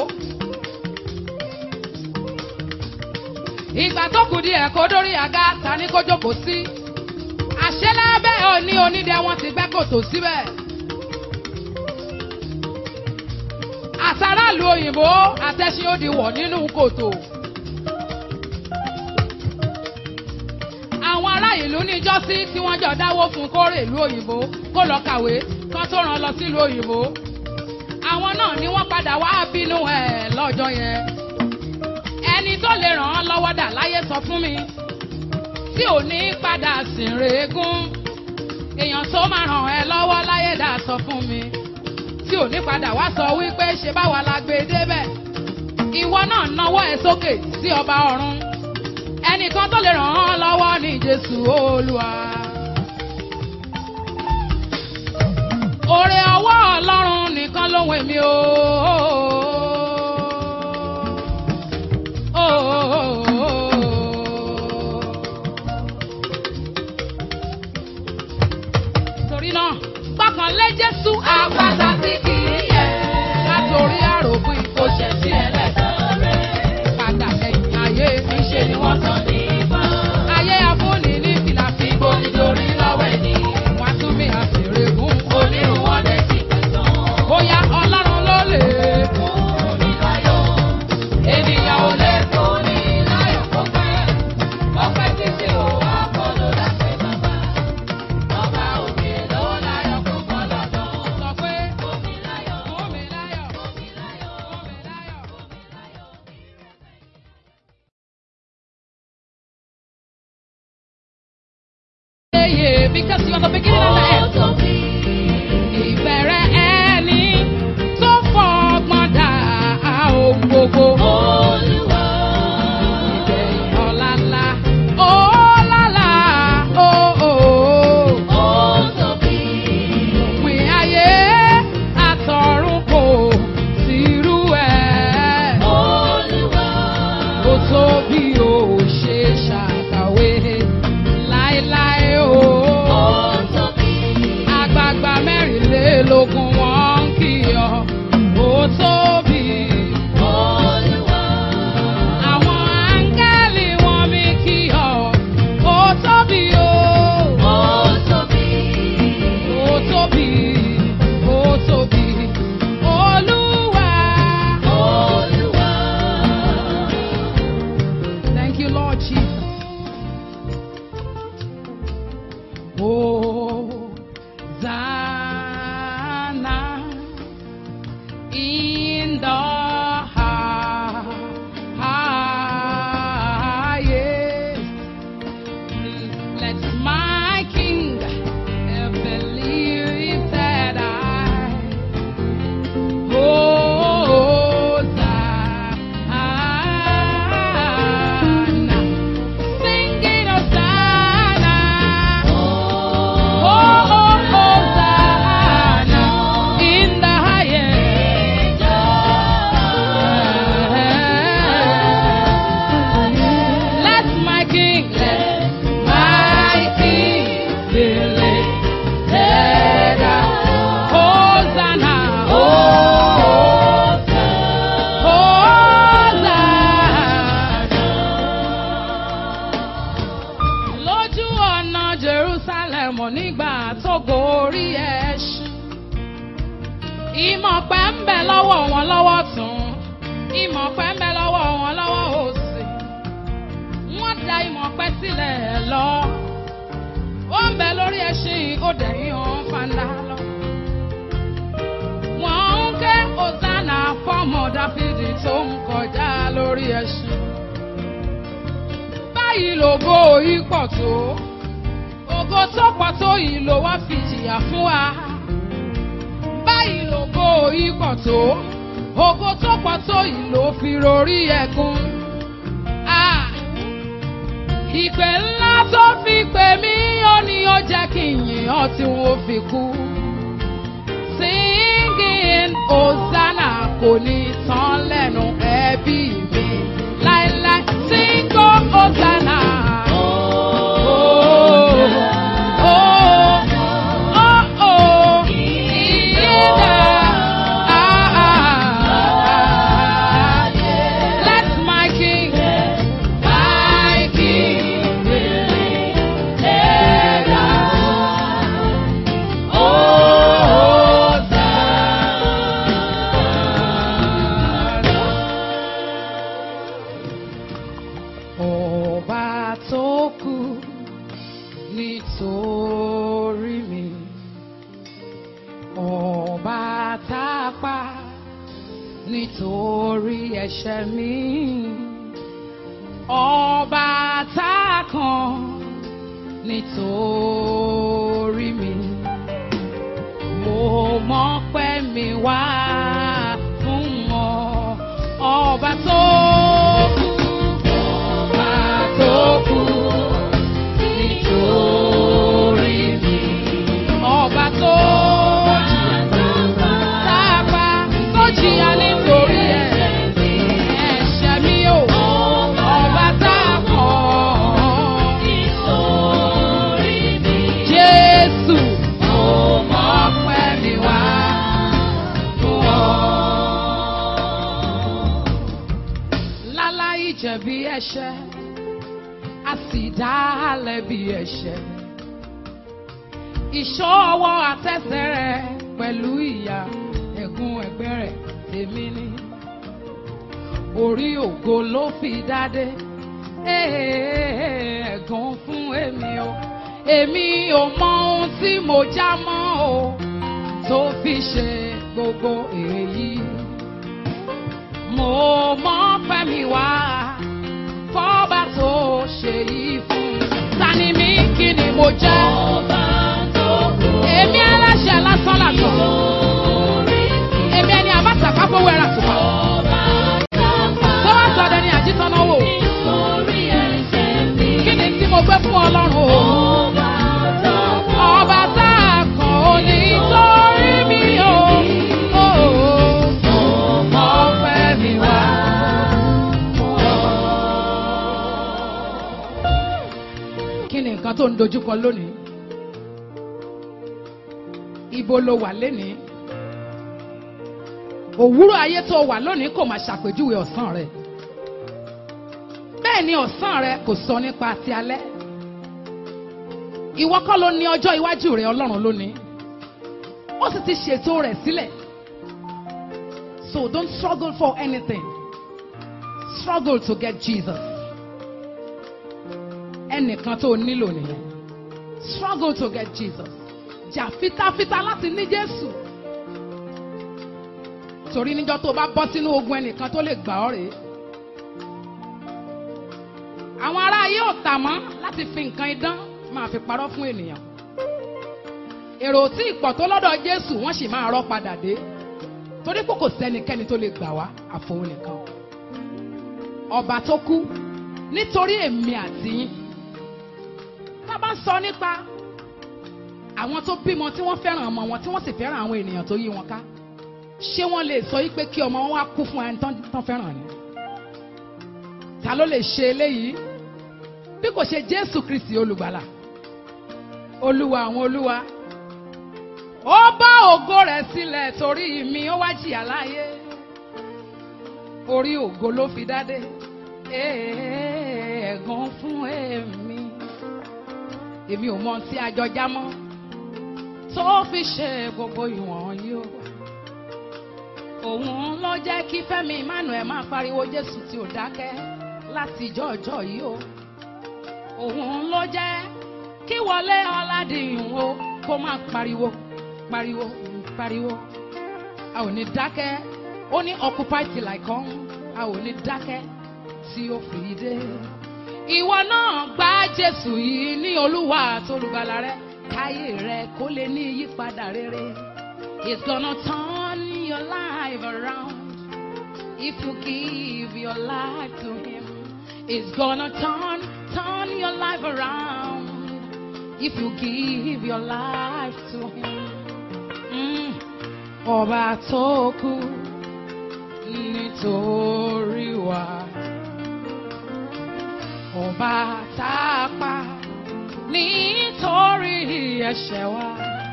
ìgbà tó kù díẹ̀ kó dórí àga ta ní kójókòó sí. àṣẹ lábẹ́ òní onídẹ wọn ti gbẹ́ kòtò síbẹ̀. àtàràlù òyìnbó àtẹ̀sìn ó di wọ̀ nínú kòtò. àwọn ará ìlú níjọ́sí tí wọ́n jọ dáwó fún kórè ìlú òyìnbó kó lọ kàwé kán tó rán lọ sílùú òyìnbó. àwọn náà ni wọ́n padà wá bínú ẹ̀ lọ́jọ́ yẹn. ẹni tó lè ràn án lọ́wọ́ dà láyé sọ fún mi tí ò ní padà sìn rèégún. èèyàn tó máa ràn ẹ́ lọ́wọ́ láyé dà sọ fún mi tí ò ní padà wá sọ wípé ṣe báwa la gbé débẹ̀. ìwọ náà náwó ẹ sókè sí ọba ọ̀run ẹnìkan tó lè ràn án lọ́wọ́ ní jésù olúwa. Oore ọwọ́ ọlọ́run nìkan ló wẹ̀ mí o. Torí náà, gbọ́kànlé Jésù àpáta tí kì í yẹ̀. Látòrí àròpin kò ṣẹ̀ sí ẹlẹ́sàn rẹ̀. Padà lẹ́yìn ayé níṣe ni wọ́n sọ ní ìbọn. Ayé afúnni ní fìlà fi bo nítorí lọ́wọ́ ẹni. Wọ́n á tún bí àfèrè gún. Onírun wọn lè ti tẹ̀sán. Bóyá ọlọ́run ló lè fún mi láyọ̀. Ènìyàn ò lè fún mi láyọ̀ kó pẹ́. Ọpẹ́ títí ò wá kọ́ ló dáṣẹ́ bàbá. Ọba òkè ló láyọ̀ kó kọ́ lọ́dọ̀. Sọ pé fún mi láyọ̀, fún mi láyọ̀, fún mi láyọ̀, fún mi láyọ̀, fún mi láyọ̀. Yeah, because you're the beginning and the end. Ìbẹ̀rẹ̀ ẹni tó fọgbọ́n dá ohun gbogbo. Ìgbẹ̀yìn ọ̀làlà, ọ̀làlà, òòó. Òpin ayé àtọ̀run kò sírú ẹ̀. Ó tóbi ó ṣe ṣàkàwé láéláé o. Àgbààgbà mẹ́rìnlélógún wọn ń kí ọ. Ó tóbi. Àwọn áńgẹ́lì wọn mi kí ọ. Ó tóbi o. Ó tóbi. Ó tóbi. Olúwa. Thank you, Lord Jesus. Hosanna in the highest. Let my King be lifted high. Hosanna, singing Hosanna. Oh, Hosanna in the highest. Let my King, let my King be lifted up. Hosanna, Hosanna. Lójú ọ̀nà Jerusalem nígbà tó gorí ẹṣin. Ìmọ̀ pẹ́ ń bẹ lọ́wọ́ wọn lọ́wọ́ tún. Ìmọ̀ pẹ́ ń bẹ lọ́wọ́ wọn lọ́wọ́ òsì. Wọ́n da ìmọ̀ pẹ́ sílẹ̀ lọ. Ó ń bẹ lórí ẹṣin ó dẹ̀yìn ọ̀hún fanda lọ. Wọ́n ń ké Hosanna fọ́mọ Dáfídì tó ń kọjá lórí ẹṣin. Báyìí lògo yìí pọ̀ tó. Ògo tó pọ̀ tó yìí ló wá fi jìyà fún wa. Báyìí lògo yìí pọ̀ tó. Ògo tó pọ̀ tó yìí ló fi rorí ẹ̀gún. Ah! Ìpè ńlá tó fi pè mí ó ní ó jẹ́ kí n yìn ọ́ tí wọ́n fi kú. Singing Hosanna kò ní tán lẹ́nu ẹbí mi láéláé. Singo Hosanna. Oh, oh, nítorí ẹ̀ṣẹ̀ mi. Ọba tá a kàn nítorí mi. Mo mọ̀ pé mi wá fún ọ. Ọba tó kú. Ọba tó kú nítorí mi. Ọba tó dábà tó jìyà nítorí ẹ̀. Ẹ̀ṣẹ̀ mi ò. Ọba tá a kàn. Jésù. Mo mọ̀ pé mi wá fún ọ. Láláì jẹ̀bi ẹ̀ṣẹ̀, a sì dá a lẹ́bi ẹ̀ṣẹ̀. Ìṣọ́ ọwọ́ àtẹsẹ̀ rẹ̀ pẹ̀lú ìyà ẹ̀gún ẹ̀gbẹ́ rẹ̀ tèmi ni. Orí ògo ló fi dádé, ẹ̀gún fún èmi o. Èmi ò mọ ohun tí mo já mọ́ o, tó fi ṣe gbogbo èyí mo mọ pẹ́ mi wá fọ́ba tó ṣe yìí fún mi. ta ni mí kí ni mo jẹ́. èmi aláṣẹ lásán làtọ̀. èmi ẹni àbáta kápówó ẹ̀rà tùpà. tó wá sọdẹ ní àjítọ́nà wò. kí ni tí mo gbé fún ọlọ́run o. ọba tá a kàn ó ní torí mi o. Mo mọ pẹ́ mi wá. Kí ni nǹkan tó ń dojúkọ lónìí? Ibo lo wà lénìí? Òwúrọ̀ ayé tó wà lónìí kò máa ṣàpèjúwe ọ̀sán rẹ̀. Bẹ́ẹ̀ ni ọ̀sán rẹ̀ kò sọ nípa ti alẹ́. Ìwọ kọ́ ló ní ọjọ́ iwájú rẹ̀ Ọlọ́run lónìí. Ó sì ti ṣètò rẹ̀ sílẹ̀. So don't struggle for anything. Struggle to get Jesus. Ẹnìkan tó nílò nìyẹn. Struggle to get Jesus. Jà fitafita láti ní Jésù. Torí níjọ́ tó bá bọ́ sínú ogun ẹnìkan tó lè gbà ọ́ rèé. Àwọn ará ayé ò tà mọ́ láti fi nǹkan idán máa fi parọ́ fún ènìyàn. Èrò tí ìpọ̀ tó lọ́dọ̀ Jésù wọ́n sì máa rọ́ padà dé torí pé kò sẹ́nikẹ́ni tó lè gbà wá àfọwọ́ nìkan. ọba tó kú nítorí èmi àti yín. tá a bá ń sọ nípa àwọn tó bímọ tí wọ́n fẹ́ràn ọmọ wọn tí wọ́n sì fẹ́ràn àwọn ènìyàn tó yí wọn ká ṣé wọ́n lè sọ yí pé kí ọmọ wọn wá kú fún ẹni tán tán fẹ́ràn ni. ta ló lè ṣe eléyìí bí kò ṣe Jésù Kristi olùgbàlà olúwa àwọn olúwa ó bá ògo rẹ̀ sílẹ̀ torí mi ó wá jìyà láyé orí ògo ló fi dádé ẹ̀ẹ̀gàn fún èmi èmi ò mọ tí a jọ já mọ́ tó fi ṣe gbogbo ìwọ̀n yìí o òun ló jẹ́ kí Fẹ́mi Emmanuel máa pariwo Jésù tí ò dákẹ́ láti jọ́jọ́ yìí o òun ló jẹ́ kí Wọlé Ọládìyún o kó máa pariwo pariwo pariwo a ò ní dákẹ́ ó ní occupy till I come a ò ní dákẹ́ tí ó fi dé. ìwọ náà gba Jésù yìí ní Olúwa àtolùgbàlà rẹ káyé rẹ kó lè ní ìyípadà rere. It's gonna turn your life around if you give your life to Him. It's gonna turn turn your life around if you give your life to Him. Mm. Ọba tó kú nítorí wa. Ọba tá a pa nítorí ẹ̀ṣẹ̀ wa.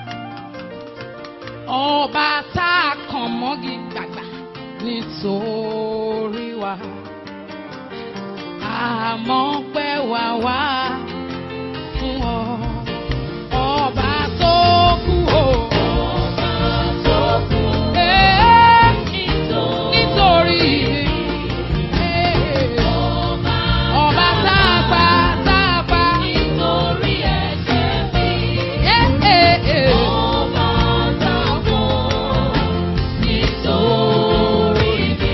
Ọba tá a kàn mọ́gi gbàgbà nítorí wa. Àmọ́ pẹ́ wá wá fún ọ. Ọba tó kú o. Eh, nítorí eh, ọba tá a pa tá a pa. Eh, eh, eh.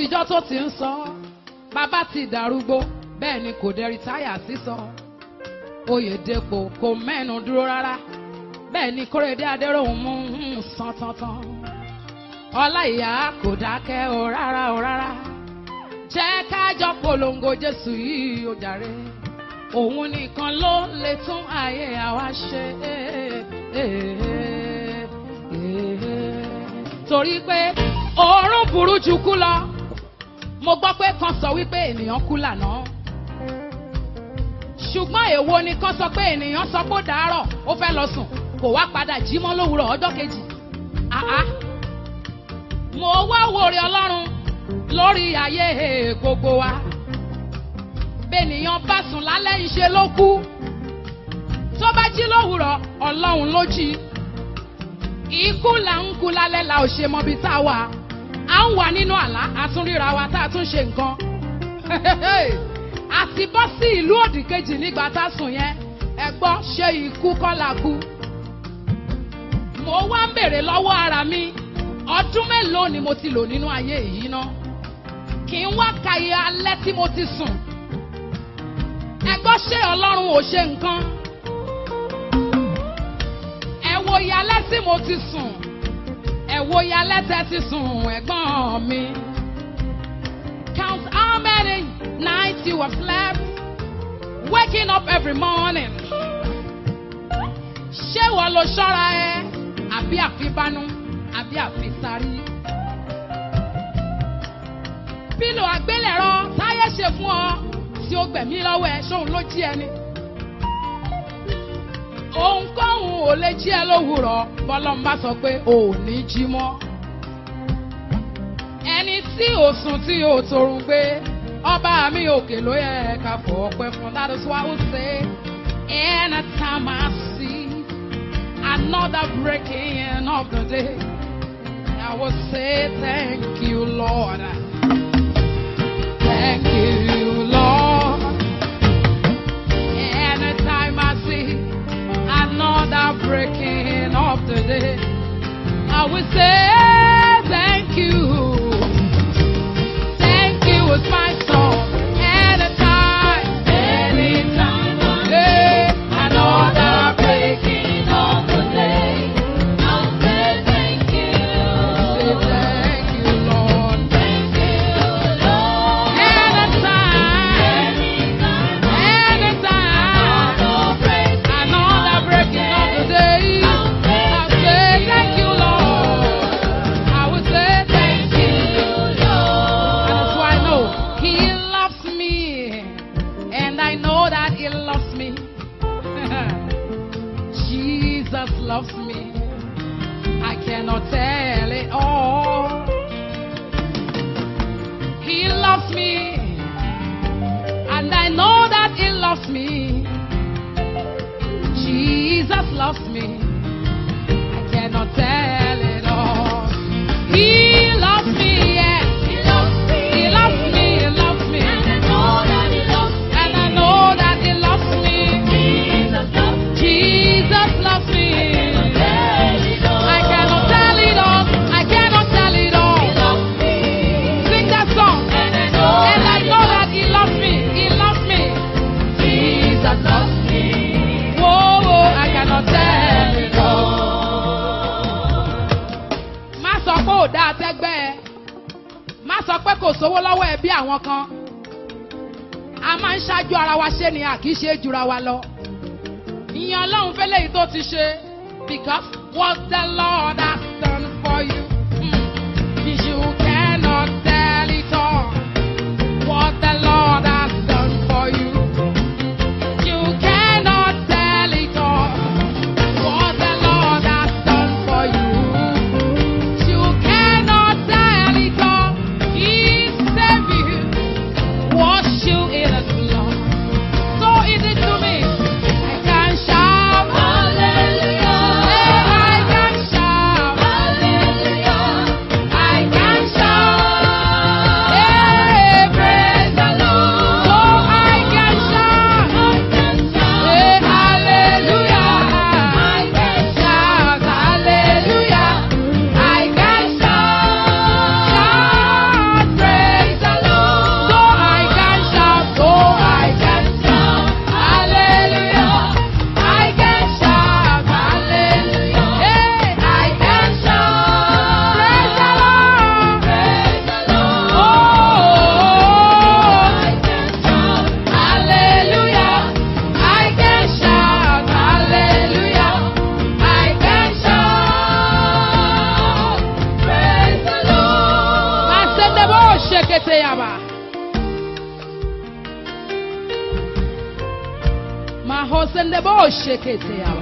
látijọ́ tó ti ń sọ bàbá ti dàrúgbó bẹ́ẹ̀ ni kò dé rìtáyà sísọ oyèdèpò kò mẹ́nu dúró rárá bẹ́ẹ̀ ni kórèdé adéròhùn mú un sán tántán ọláìyá kò dákẹ́ o rárá o rárá jẹ́ kájọ polongo jésù yìí o jàre òun nìkan ló lè tún ayé àwa ṣe torí pé òórùn burú ju kú lọ mo gbọ́ pé kan sọ wípé ènìyàn kú lànà ṣùgbọ́n èwo ni kan sọ pé ènìyàn sọ pé ó dàárọ̀ ó fẹ́ lọ sùn kò wá padà jí mọ́ lówùrọ̀ ọjọ́ kejì àá mo wá wòrè ọlọ́run lórí ayé gbogbo wa bẹ́ẹ̀nìyàn bá sùn lálẹ́ ìṣe ló kú tó bá jí lówùrọ̀ ọlọ́run ló jí ikú là ń kú lálẹ́ la ò ṣe mọbi tá a wà à ń wà nínú àlá a tún ríra wa tá a tún ṣe nǹkan àti bọ́ sí ìlú òdì kejì nígbà tá a sùn yẹn ẹ gbọ́ ṣé ikú kọ́ la kú mo wá ń bèrè lọ́wọ́ ara mi ọdún mélòó ni mo ti lò nínú ayé yìí ná kí n wá ka iye alẹ́ tí mo ti sùn ẹ gbọ́ ṣé ọlọ́run ò ṣe nǹkan ẹ wo iye alẹ́ tí mo ti sùn ẹ wo iye alẹ́ tẹ́ ti sùn ẹ̀gbọ́n mi count how many nights you have slept waking up every morning ṣé wọ́n lo ṣọ́ra ẹ àbí àfibánú àbí àfisárí. pílò àgbélẹ̀rọ táyé ṣe fún ọ tí ó gbẹ̀mí lọ́wọ́ ẹ ṣóun ló jí ẹni. ohunkóhun ò lè jí ẹ lówùrọ̀ bọ́lọ́n bá sọ pé o ò ní jí mọ́. ẹni tí ò sùn tí ò torun gbé ọba mi òkè ló yẹ ká fọ ọpẹ́ fún that is why we say anytime I see another breaking of the day. I will say thank you, Lord. Thank you, Lord. Anytime I see another breaking of the day, I will say thank you. Thank you is my song. Anytime, Anytime I hey, another breaking of the day, I'll say thank you. say thank you, Lord. Thank you, Lord. Anytime, Anytime anytime. another breaking Another breaking of the day. I'll say I say thank you, Lord. I will say thank you. you, Lord. And that's why I know He loves me. And I know that He loves me. Jesus loves me. I cannot tell it all. He loves me. And I know that He loves me. Jesus loves me. I cannot tell it all. He loves me, yes. He loves me. He loves me, He loves me. And I know that He loves me. And I know that He loves me. Jesus loves me. Jesus loves me. Tell it all. I cannot tell it all. I cannot tell it He all. loves me. Sing that song. And I know And I that He know loves that He loves me. He loves me. Jesus loves me. Whoa, whoa, I cannot tell it all. Má sọ pé ò dáa tẹ́gbẹ́ ẹ. Má sọ pé kò sówó lọ́wọ́ ẹ bí àwọn kan. A máa ń ṣáájú ara wa ṣé ni a kì í ṣe é jura wa lọ. Ìyẹn Ọlọ́run fẹ́lẹ́ yìí tó ti ṣe. Because what the Lord has done for you. mm, You cannot tell it all. What the Lord has done for you. You cannot tell it all. What the Lord has done for you. You cannot tell it all. He saved you, washed you in His blood. So easy to me. I can shout. Hallelujah. Hey, I can shout. shekete yaba. Mahosende bo shekete yaba.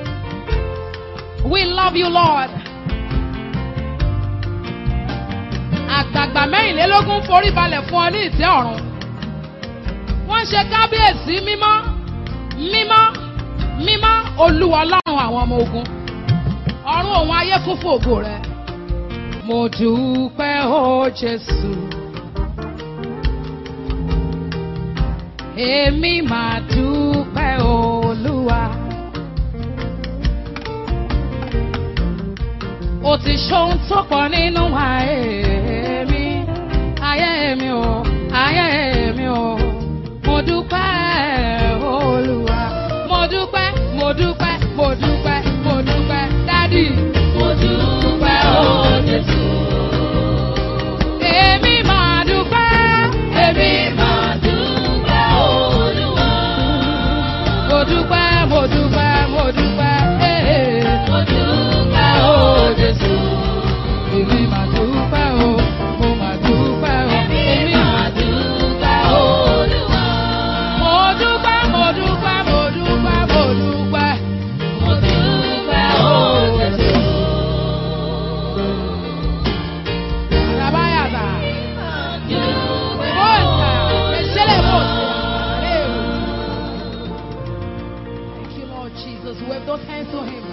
We love you, Lord. Àgbààgbà mẹ́rìnlélógún forí balẹ̀ fún ọ ní ìtẹ́ ọ̀run. Wọ́n ń ṣe kábíyèsí mímọ́, mímọ́, mímọ́ olúwa ọlọ́run àwọn ọmọ ogun. Ọ̀run òun ayé kún fún ògo rẹ̀. Mo dúpẹ́ o Jésù. Èmi máa dúpẹ́ olúwa. Ó ti ṣohun tó pọ̀ nínú ayé mi. Ayé mi o, ayé mi o. Mo dúpẹ́ olúwa. Mo dúpẹ́, mo dúpẹ́, mo dúpẹ́, mo dúpẹ́. Dádì. Mo dúpẹ́ o Jésù. Èmi máa dúpẹ́. Èmi máa dúpẹ́ Olúwa. Mo dúpẹ́, mo dúpẹ́, mo dúpẹ́. eh. Mo dúpẹ́ o Jésù. Èmi máa dúpẹ́ o, mo máa dúpẹ́ o. Èmi máa dúpẹ́ Olúwa. Mo dúpẹ́, mo dúpẹ́, mo dúpẹ́, mo dúpẹ́. Mo dúpẹ́ o Jésù. Rabayada. Dúpẹ́ Bosa. Meshele bosa. Olúwa. Thank you, Lord Jesus. Wave those hands to Him.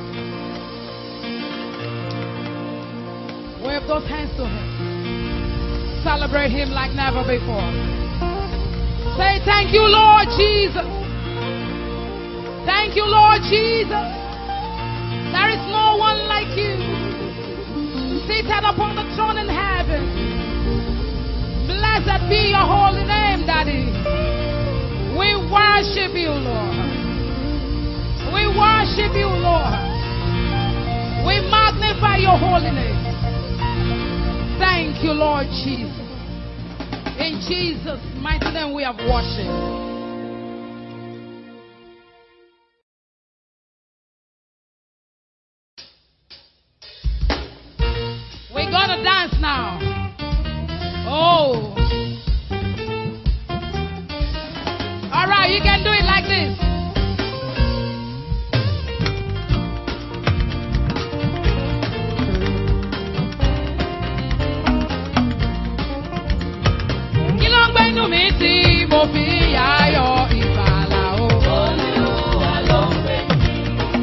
Wave those hands to Him. Celebrate Him like never before. Say, Thank you, Lord Jesus. Thank you, Lord Jesus. There is no one like you. Seated upon the throne in heaven. Blessed be your holy name, Daddy. We worship you, Lord. We worship you, Lord. We magnify your holy name. Thank you, Lord Jesus. In Jesus' mighty name we have worshiped. We're gonna dance now. Oh. All right, you can do it like this. Kí ló ń gbénu mi tí mo fi yáyọ̀ ìgbàlà o? Olúwa ló ń gbé mi.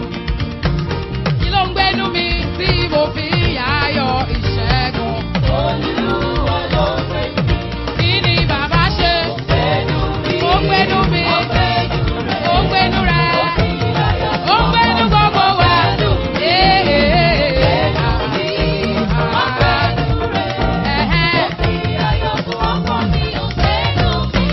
Kí ló ń gbénu mi tí mo fi yáyọ̀ ìṣẹ́gun? Olúwa ló ń gbé mi. Kí ni bàbá ṣe? Gbénu mi. Ó gbénu mi. Ó gbénu rẹ̀. Ó gbénu rẹ̀. Ó fi ayọ̀ Ó gbénu gbogbo wa. Ee, Gbénu mi. Ó gbénu rẹ̀. ẹ̀hẹ́n. Ó fi ayọ̀ fún ọkàn mi. Ó gbénu mi.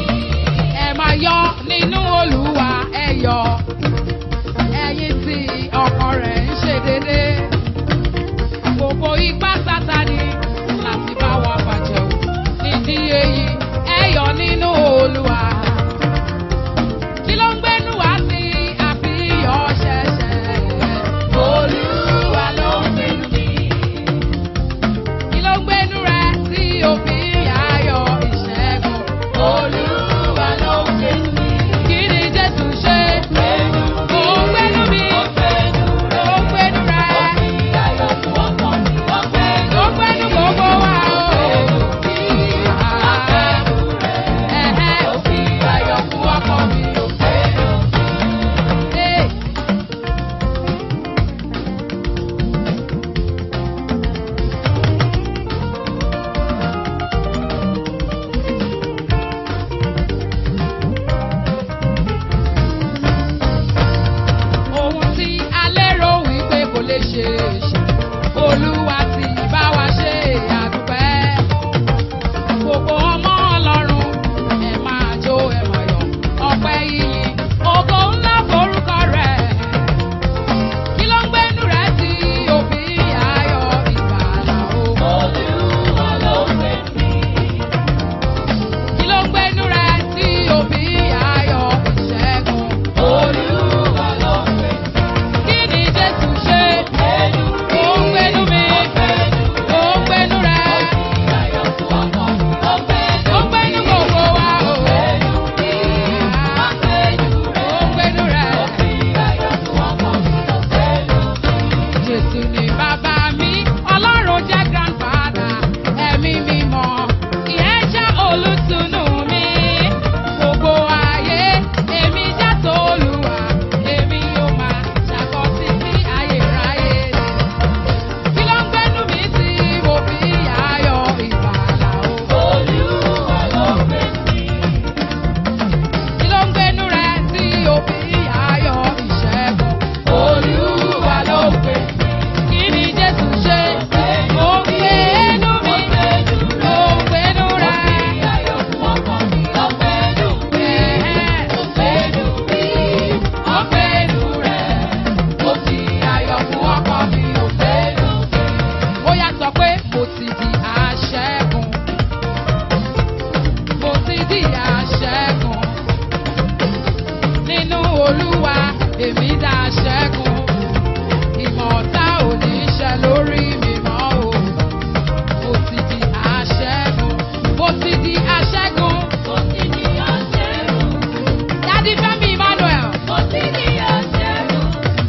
olúwa èmi dá ṣẹ́gun ìmọ̀ ọ̀tá ò ní ṣẹ lórí mi mọ́ o mo ti di aṣẹ́gun mo ti di aṣẹ́gun Mo ti di aṣẹ́gun. dádì fẹ́mi emmanuel Mo ti di aṣẹ́gun.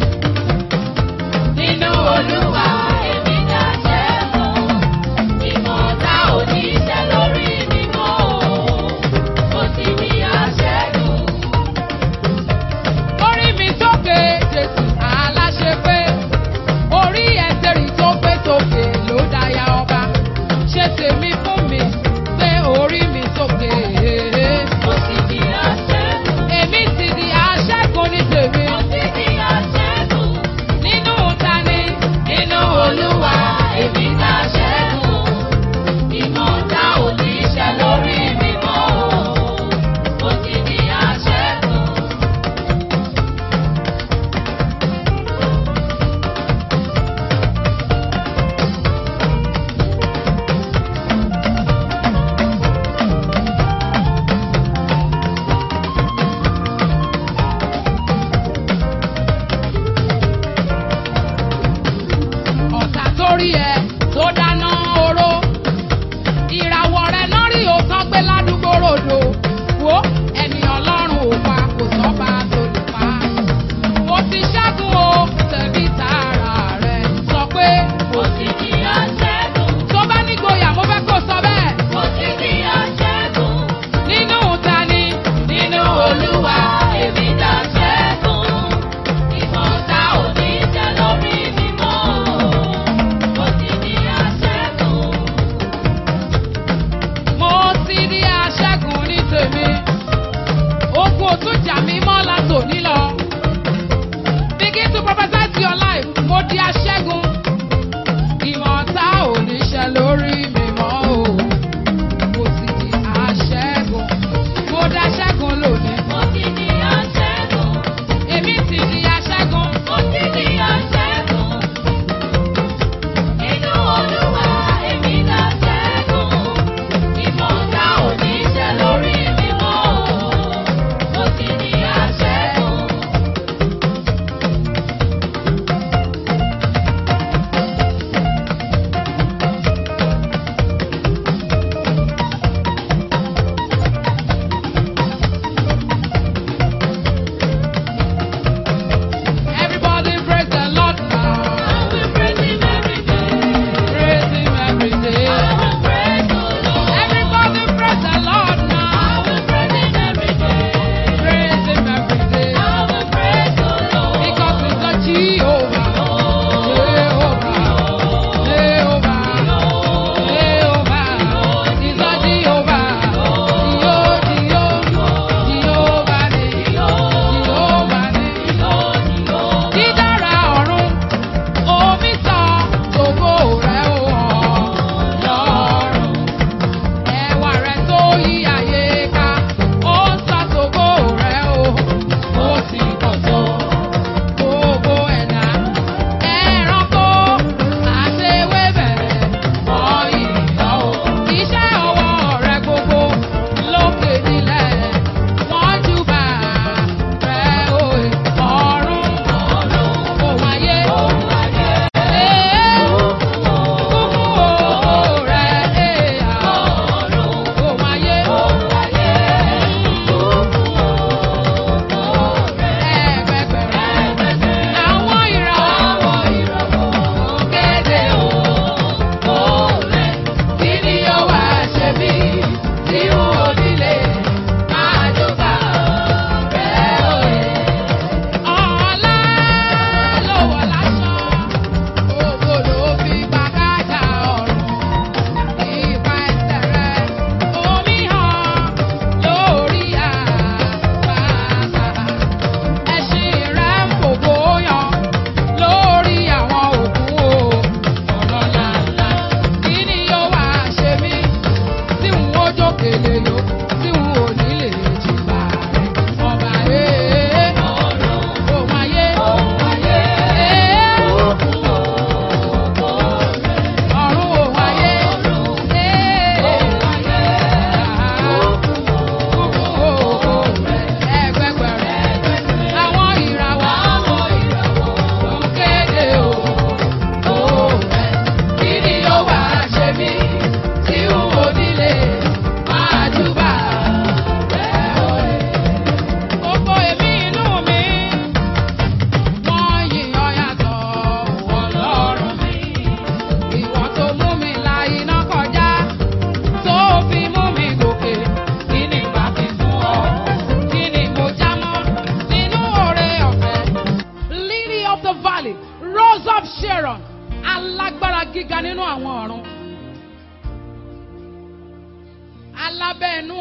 Nínú Olúwa èmi dá ṣẹ́gun. Ìmọ̀ ọ̀tá ò ní ṣẹ lórí mi mọ́ o. Mo ti di aṣẹ́gun. orí mi sókè jésù aláṣẹ pé orí ẹsẹ̀rì tó gbé sókè ló dáyà ọba ṣe tèmi fún mi gbé orí mi sókè. Mo ti di aṣẹ́gun. èmi ti di aṣẹ́gun ní tèmi Mo ti di aṣẹ́gun. nínú tani Nínú Olúwa èmi dá ṣẹ́gun. Ìmọ̀ ọ̀tá ò ní ṣẹ lórí mi mọ́ o. Mo ti di aṣẹ́gun. ọ̀tá tó rí ẹ tó dáná oró ìràwọ̀ rẹ náà rí òótọ́ gbé ládùúgbò ròdò wo ẹni ọlọ́run ò pa kò sọ́ba tó lè pa mo ti ṣẹ́gun o tẹ̀bí tààrà rẹ sọ pé Mo ti di aṣẹ́gun. tó bá nígboyà mo fẹ́ kó sọ bẹ́ẹ̀ Mo ti di aṣẹ́gun. nínú tani Nínú Olúwa èmi dá ṣẹ́gun. Ìmọ̀ ọ̀tá ò ní ṣẹ lórí mi mọ́ o. Mo ti di aṣẹ́gun. mo ti di aṣẹ́gun ní tèmi ogun òtún jà mí mọ́ látòní lọ begin to prophesy to your life mo di aṣẹ́gun ìmọ̀ ọ̀tá ò ní ṣẹ lórí mi mọ́ o mo ti di aṣẹ́gun mo di aṣẹ́gun lónìí Mo ti di aṣẹ́gun. èmi ti di aṣẹ́gun Mo ti di aṣẹ́gun. Nínú Olúwa èmi dá ṣẹ́gun. Ìmọ̀ ọ̀tá ò ní ṣẹ lórí mi mọ́ o. Mo ti di aṣẹ́gun.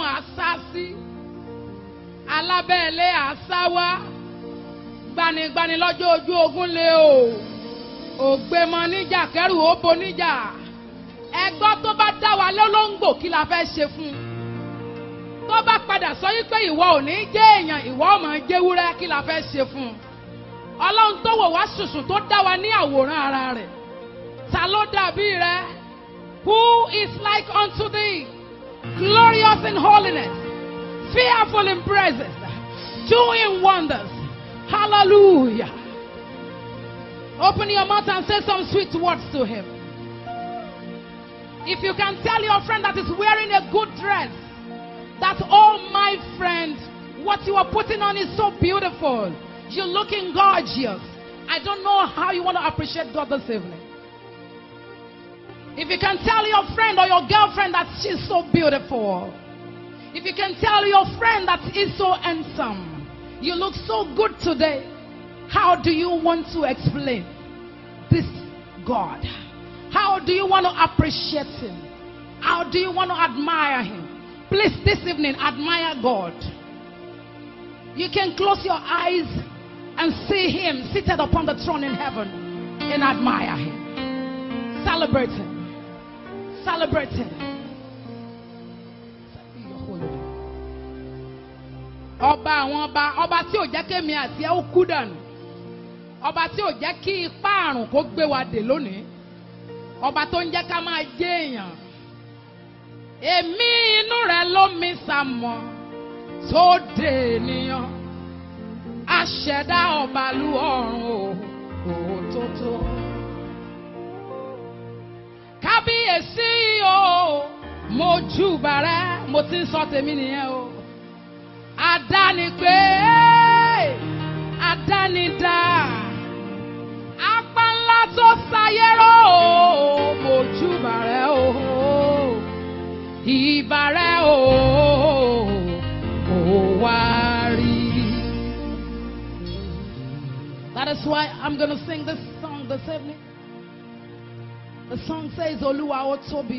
àṣà sí alábẹ́ẹ̀lé àṣà wá gbanigbani lọ́jọ́ ojú ogun lé o ògbémọ níjà kẹrù ó bo níjà ẹgbọ́ tó bá dá wa lọ́lọ́ngbò kí la fẹ́ ṣe fún un tó bá padà sọ yí pé ìwọ ò ní jẹ́ èèyàn ìwọ ò máa jẹ́wúrẹ́ kí la fẹ́ ṣe fún un ọlọ́run tó wò wá ṣùṣùn tó dá wa ní àwòrán ara rẹ̀ ta ló dàbí rẹ who is like unto thee glorious in holiness fearful in praises doing wonders hallelujah open your mouth and say some sweet words to him if you can tell your friend that is wearing a good dress that, oh my friend, what you are putting on is so beautiful. You're looking gorgeous. I don't know how you want to appreciate God this evening. If you can tell your friend or your girlfriend that she's so beautiful. If you can tell your friend that he's so handsome. You look so good today. How do you want to explain this God? How do you want to appreciate Him? How do you want to admire Him? Please, this evening, admire God. You can close your eyes and see Him seated upon the throne in heaven and admire Him. Celebrate Him. Celebrate Him. Ọba àwọn ọba ọba tí ò jẹ́ kémi àti ẹ ó kú dànù ọba tí ò jẹ́ kí ipá àrùn kó gbé wa dè lónìí ọba tó ń jẹ́ ká máa jẹ́ èèyàn èmi inú rẹ ló mi sàmọ tó dé ènìyàn aṣẹ̀dá ọbalú ọ̀run o òtótó kábíyèsí o mo júbà rẹ mo ti ń sọ tèmi nìyẹn o àdánipé àdánidá apá ńlá tó sayérò o mo júbà rẹ o ìbàrẹ̀ o ò wá rí. That is why I'm going to sing this song this evening. The song says, Olúwa ó tóbi.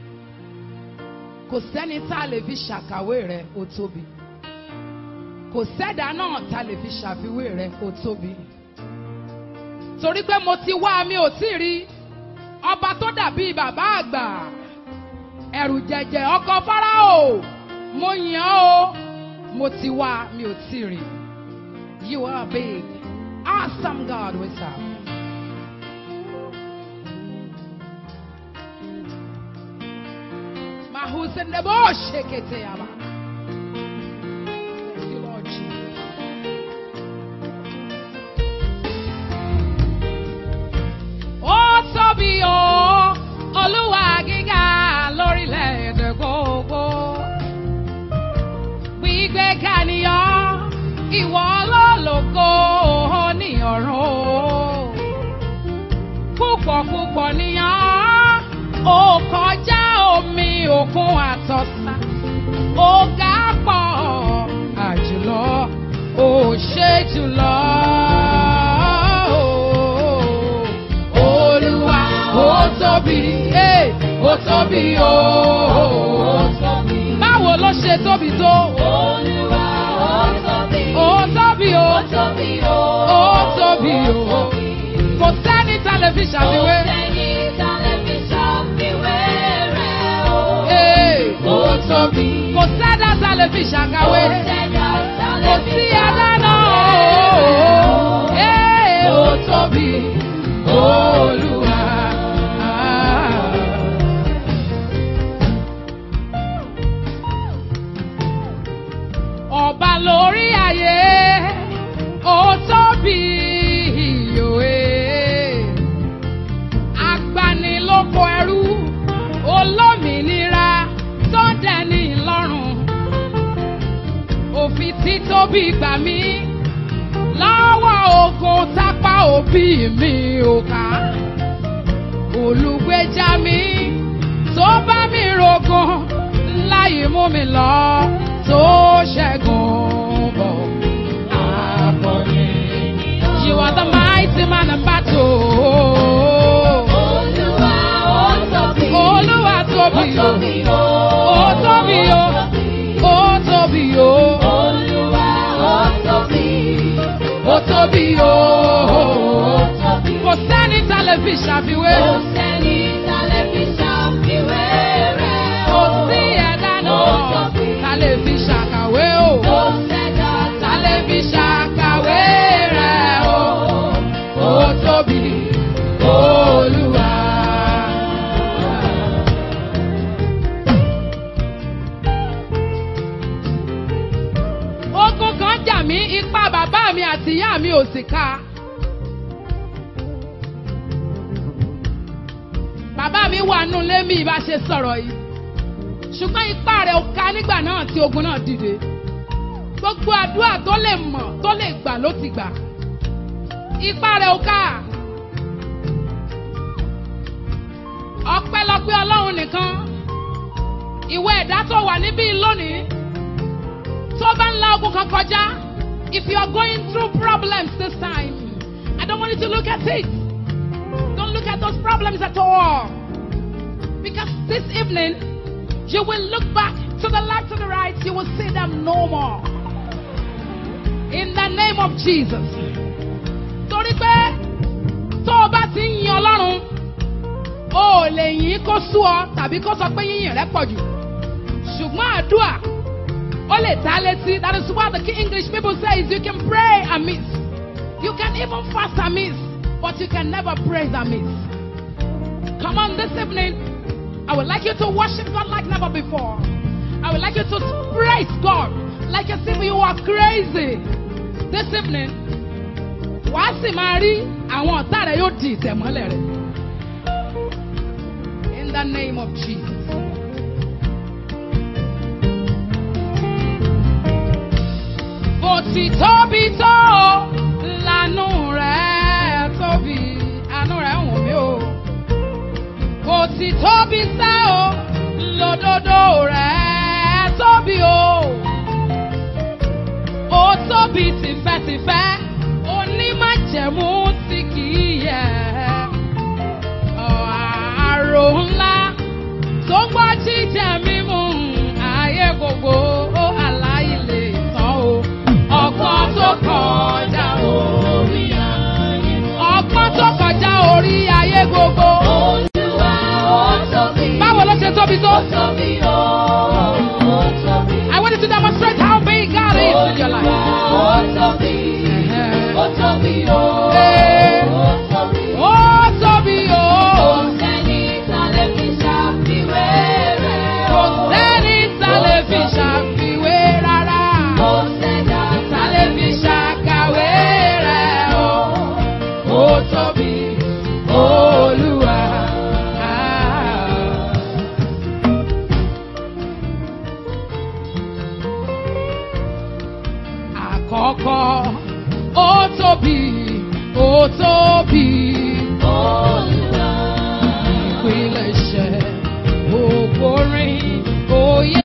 Kò sẹ́ni tá a lè fi ṣàkàwé rẹ̀ ó tóbi. Kò sẹ́dá náà tá a lè fi ṣàfiwé rẹ̀ ó tóbi. Torí pé mo ti wá mi ò tí ì rí ọba tó dàbí bàbá àgbà ẹrù jẹjẹ ọkọ fáráò mo yàn ó mo ti wá mi ò tí rí you are big awesome God we serve. mahusende bo shekete yaba. Thank you, Lord Jesus. Ó tóbi o, Olúwa gíga lórílẹ̀-èdè gbogbo. Gbígbéga nìyọ́, ìwọ lólògo ní ọ̀run o. Púpọ̀ púpọ̀ nìyọ́, ó kọjá omi òkun àtọ̀sà. Ó ga pọ̀ àjùlọ, ó ṣe jùlọ. Olúwa ó tóbi, eh, ó tóbi o. Báwo ló ṣe tóbi tó? Olúwa ó tóbi. Ó tóbi o. Ó tóbi o. Ó tóbi o. Kò sẹ́ni tá lè fi ṣàfiwé. Kò sẹ́ni tá lè fi ṣàfiwé rẹ̀ o. Eh, Ó tóbi. Kò sẹ́dá tá lè fi ṣàkàwé. Kò sẹ́dá tá lè Kò fi sí ẹ̀dá náà ṣàfiwé rẹ̀ o. o. Eh, Ó tóbi Olúwa. Ọba lórí ayé, ó tóbi ìyòwe. Agbanilóko ẹrú, olómìnira tó dẹni lọ́rùn. Òfin títóbi gbà mí lọ́wọ́ ogun tápá òbí mi ò ká. Olùgbèjà mi tó bá mi rògùn láyé mú mi lọ tó ṣẹ́gun bọ̀. Akọni. You are the mighty man in battle. Olúwa ó tóbi. Olúwa tóbi Ó o. tóbi o. Ó tóbi o. tóbi o. Ó tóbi. Kò sẹ́ni tá lè fi ṣàfiwé. Kò sẹ́ni tá lè fi ṣàfiwé rẹ̀ Kò o. sí ẹ̀dá Ó náà tóbi. tá lè fi ṣàkàwé o. Kò sẹ́dá Tá lè fi ṣàkàwé rẹ̀ o. Ó tóbi Olúwa. Ogun kan jà mí, ipá bàbá mi àti ìyá mi ò sì ká. Bàbá mi wà nù lé mi ìbá ṣe sọ̀rọ̀ yìí. Ṣùgbọ́n ipá rẹ̀ ò ká nígbà náà tí ogun náà dìde. Gbogbo àdúrà tó lè mọ̀ tó lè gbà ló ti gbà. Ipá rẹ̀ ò ká. Ọpẹ́lọpẹ́ Ọlọ́run nìkan. Ìwé ẹ̀dá tó wà níbí lónìí. Tó bá ń la ogun kan kọjá. If you are going through problems this time, I don't want you to look at it. Don't look at those problems at all. Because this evening, you will look back to the left, to the right, you will see them no more. In the name of Jesus. Torí pé tó o bá ti ń yin Ọlọ́run, o ò lè yìn kó sú ọ tàbí kó sọ pé yíyìn rẹ pọ̀ jù. Ṣùgbọ́n àdúrà ó lè ta létí. That is what the English people say is you can pray amiss. You can even fast amiss, but you can never praise amiss. Come on this evening. I would like you to worship God like never before. I would like you to praise God like as if you are crazy. This evening, wàá sì máa rí àwọn ọ̀tá rẹ̀ yóò di ìtẹ̀mọ́lẹ̀ rẹ̀. In the name of Jesus. Bó ti tóbi tó lànú rẹ̀ tóbi, àánú rẹ̀ ń wò mí o kò sì tóbi sẹ́ o lódodo rẹ̀ tóbi o. Ó tóbi tìfẹ́tìfẹ́ onímájẹ̀mú tí kì í yẹ. Àrò ńlá tó gbọ́ jíjẹ mímú ayé gbogbo ó aláìlè tán o. Ọgbọ́n tó kọjá orí ayé. Ọgbọ́n tó kọjá orí ayé gbogbo. Olúwa ó tóbi. Báwo ló ṣe tóbi tó? Ó tóbi o. Ó tóbi. I want you to demonstrate how big God is in your life. Olúwa ó tóbi. Ó tóbi o. Eh. Ó tóbi. Ó tóbi o. Kò sẹ́ni tá lè fi ṣàfiwé rẹ̀ Kò o. sẹ́ni tá lè fi ṣàfiwé rárá. Kò sẹ́dá Tá lè fi ṣàkàwé rẹ̀ o. Ó tóbi Olúwa. Àkọ́kọ́, ó tóbi, ó tóbi. Olúwa. ìpilẹ̀ṣẹ̀ ògbórin òye.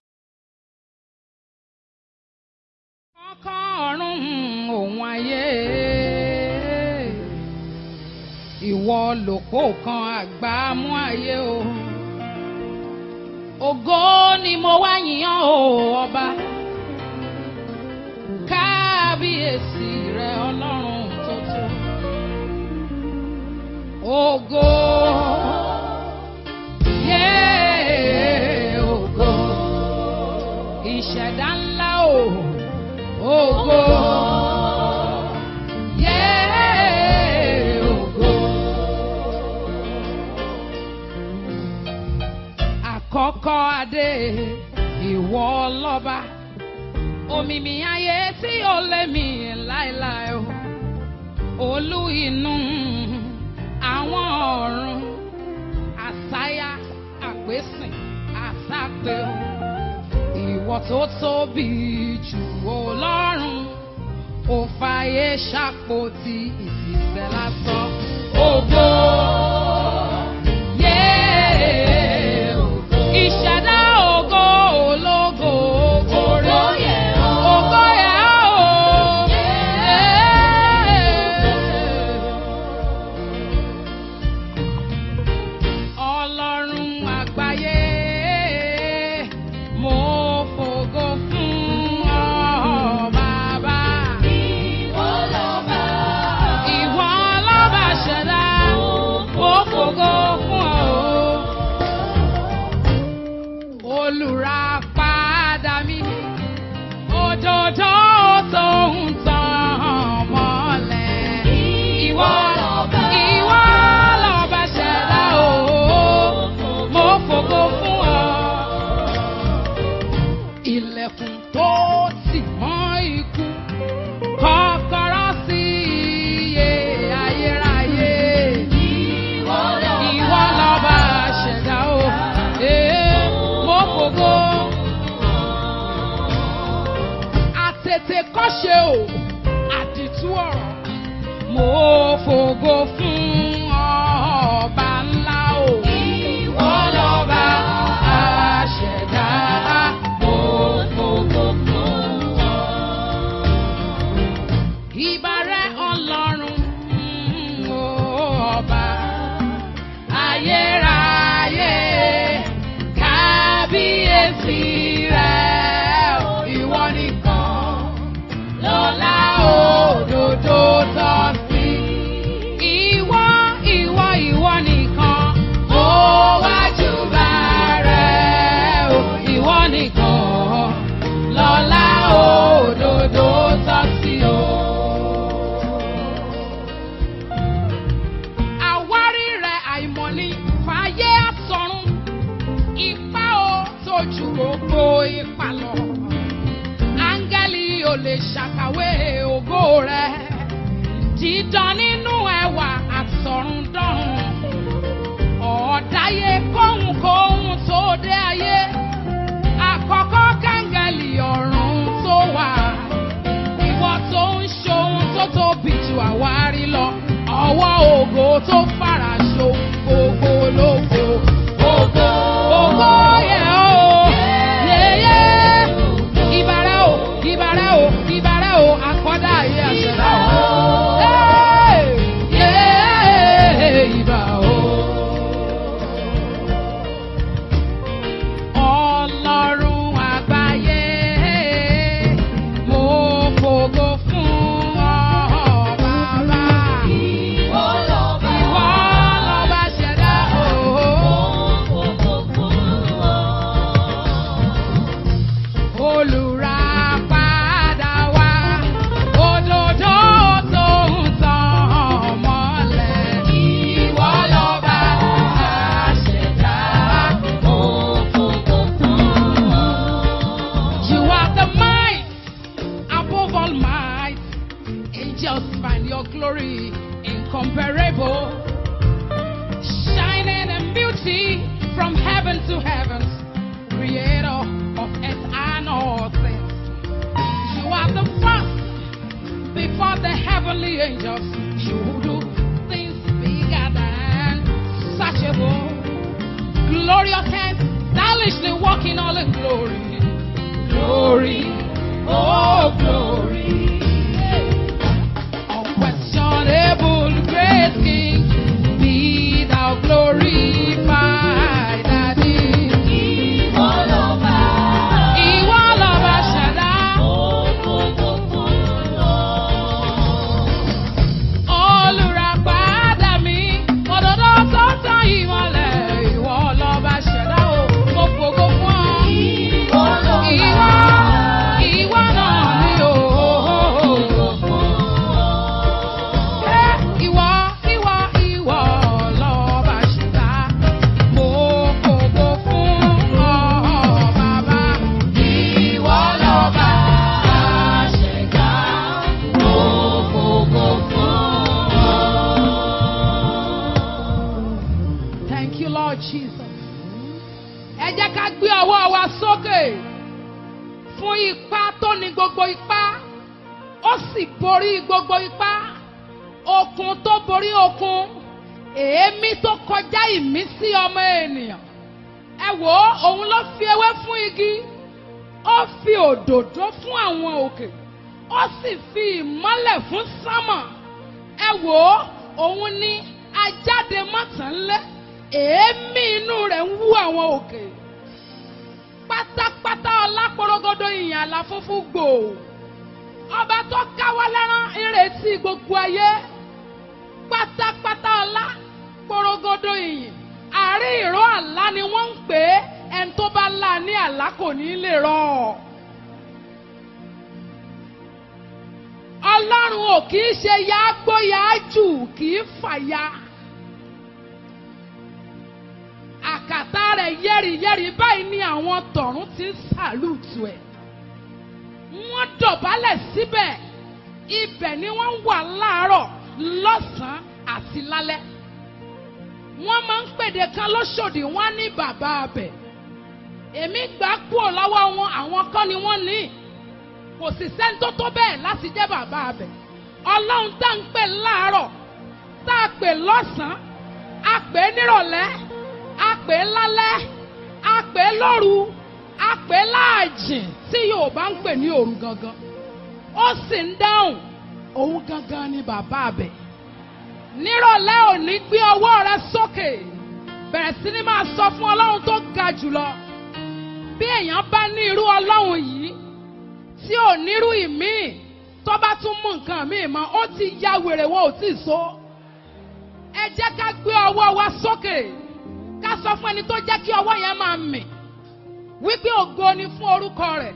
Kọ́kọ́ ọ̀run òun ayé. Ìwọ lòpó kan àgbà mú ayé o. Ògo ni mo wá yìnyán o ọba. Kábíyèsí rẹ ọlọ́run tó tó. Ògo. Yeah, ògo. Ìṣẹ̀dá ńlá o. Ògo. Yeah, ògo. Àkọ́kọ́ adé ìwọ lọ́ba. Òmìmì ayé tí ó lé mi láéláé o. Olú inú àwọn ọ̀run àsáyá àpésìn àsápé o. Ìwọ tó tóbi jù ọlọ́run ò fàyè ṣàpótí ìfìsẹ́ lásán. Ògo. Yeah, ògo. Ìṣẹ̀dá ògo ológo ògo rẹ̀. Ògo yẹ o. Ọlọ́run àgbáyé, mo fògo fún ọ bàbá. Ìwọ lọ́ba. ilẹ̀kùn tó tì mọ́ ikú kọ́kọ́rọ́ sí iye ayérayé. Ìwọ lọ́ba ṣẹ̀dá o, ee mo fògo. Àtètè kọ́ṣe o, àdìtú ọ̀rọ̀. Mo fògo fún ọba ńlá o. Ìwọ lọ́ba aṣẹ̀dá. Mo fògo fún ọ. Ìbàrẹ̀ ọlọ́run mm, o ọba ayérayé kábíyèsí rẹ̀ ìwọ nìkan lọ́lá òdodo tọ́ sí. Ìwọ ìwọ ìwọ nìkan ó wájú bá rẹ̀ o ìwọ nìkan lọ́lá òdodo tọ́ sí o. Àwárí rẹ̀ àìmọ̀ni fàyè àsọ̀run. Ipá o tójú gbogbo ipa lọ. Áńgẹ́lì ò lè ṣàkàwé ògo rẹ̀. Dídán nínú ẹwà àtọ̀rundọ̀run. Ọ̀ọ́dáyé kóhunkóhun tó dé ayé. Àkọ́kọ́ kángẹ́lì ọ̀run tó wà. Ìwọ tó ń ṣohun tó tóbi ju àwárí lọ. Ọwọ́ ògo tó fara ṣo gbogbo lógo. Ògo ògo yẹ o. Yeye. Ìbàrẹ̀ o, ìbàrẹ̀ o, ìbàrẹ̀ o, àkọ́dá ayé àṣẹ̀dá o. Hey! Yeah! Ìbà o. Ọlọ́run àgbáyé, mo fògo fún ọ bàbá. Ìwọ lọ́ba ṣẹ̀dá o. Olùràpadà wá, òdodo tó ń tàn mọ́lẹ̀. Ìwọ lọ́ba àṣẹ̀dá. You are the might above all might. Angels find your glory incomparable. Shining in beauty from heaven to heavens. Creator of earth and all things. You are the first before the heavenly angels. You do things bigger than searchable. Glorious hands, stylishly walking all in glory. Glory, oh glory. Unquestionable great King, be thou glorified. Daddy. Ìwọ lọ́ba ṣẹ̀dá. Olùràpadà mi, òdodo tó tán ìmọ̀lẹ̀. Ìwọ lọ́ba ṣẹ̀dá o, mo fògo fún ọ. Ìwọ, ìwọ náà ni o. Ẹ, Ìwọ, ìwọ, ìwọ lọ́ba ṣẹ̀dá. Mo fògo fún ọ, bàbá. Ìwọ lọ́ba ṣẹ̀dá. Mo fògo fún ọ. Thank you, Lord Jesus. Ẹ jẹ́ ká gbé ọwọ́ wa sókè fún ipá tó ní gbogbo ipá. Ó sì borí gbogbo ipá. Okun tó borí okun. Èémí tó kọjá ìmísí ọmọ ènìyàn. Ẹ wò ó, òun ló fi ewé fún igi. Ó fi òdòdó fún àwọn òkè. Ó sì fi ìmọ́lẹ̀ fún sámà. Ẹ wò ó, òun ní ajáde mọ́tànlé. Èémí inú rẹ̀ ń wú àwọn òkè. Pátápátá ọlápọ̀rọ̀gọ́dọ̀ ìyìn àlà funfun gbòò. Ọba tó káwọ́ lẹ́rán ìrètí gbogbo ayé. Pátápátá ọlá pọ̀rọ̀gọ́dọ̀ ìyìn. Àárín ìró àlá ni wọ́n ń pè é. Ẹni tó bá lá ní àlá kò ní lè rọ̀. Ọlọ́run ò kì í ṣe yáágbó yáájù kì í fàya. Àkàtà rẹ̀ yẹ́rìyẹ́rì báyìí ni àwọn tọ̀run ti ń sàlùtù ẹ̀. wọ́n dọ̀bálẹ̀ síbẹ̀ ibẹ̀ ni wọ́n ń wà láàárọ̀ lọ́sàn-án àti lálẹ́ wọ́n máa ń pèdè kan lóṣòdì wọ́n á ní bàbá abẹ èmi gbà kúrò lọ́wọ́ wọn àwọn kan ni wọ́n ní kò sì sẹ́ni tó tó bẹ́ẹ̀ láti jẹ́ bàbá abẹ ọlọ́run tá à ń pè láàárọ̀ tá a pè lọ́sàn-án a pè é nírọ̀lẹ́ a pè é lálẹ́ a pè é lóru a pè é láàjìn tí Yorùbá ń pè ní òru gangan ó sì ń dáhùn òun gangan ni bàbá abẹ nírọ̀lẹ́ òní gbé ọwọ́ rẹ sókè bẹ̀rẹ̀ sí ni máa sọ fún ọlọ́run tó ga jùlọ bí èèyàn bá ní irú ọlọ́run yìí tí ò nírú ìmíì tó bá tún mú nǹkan míì mọ́ ó ti ya wèrè wọn ò tí ì so ẹ jẹ́ ká gbé ọwọ́ wa sókè ká sọ fún ẹni tó jẹ́ kí ọwọ́ yẹn máa mì wípé ògo ni fún orúkọ rẹ̀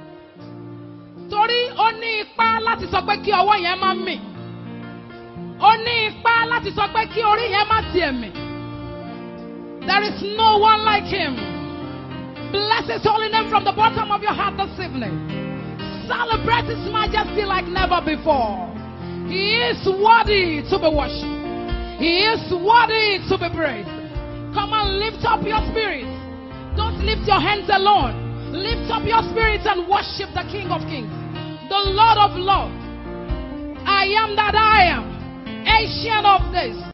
torí ó ní ipá láti sọ pé kí ọwọ́ yẹn máa mì ó ní ipá láti sọ pé kí orí yẹn má tiẹ̀ mì. There is no one like him. Bless his holy name from the bottom of your heart this evening. Celebrate his majesty like never before. He is worthy to be worshipped. He is worthy to be praised. Come and lift up your spirit. Don't lift your hands alone. Lift up your spirit and worship the King of Kings, the Lord of Lords. I am that I am, ancient of this.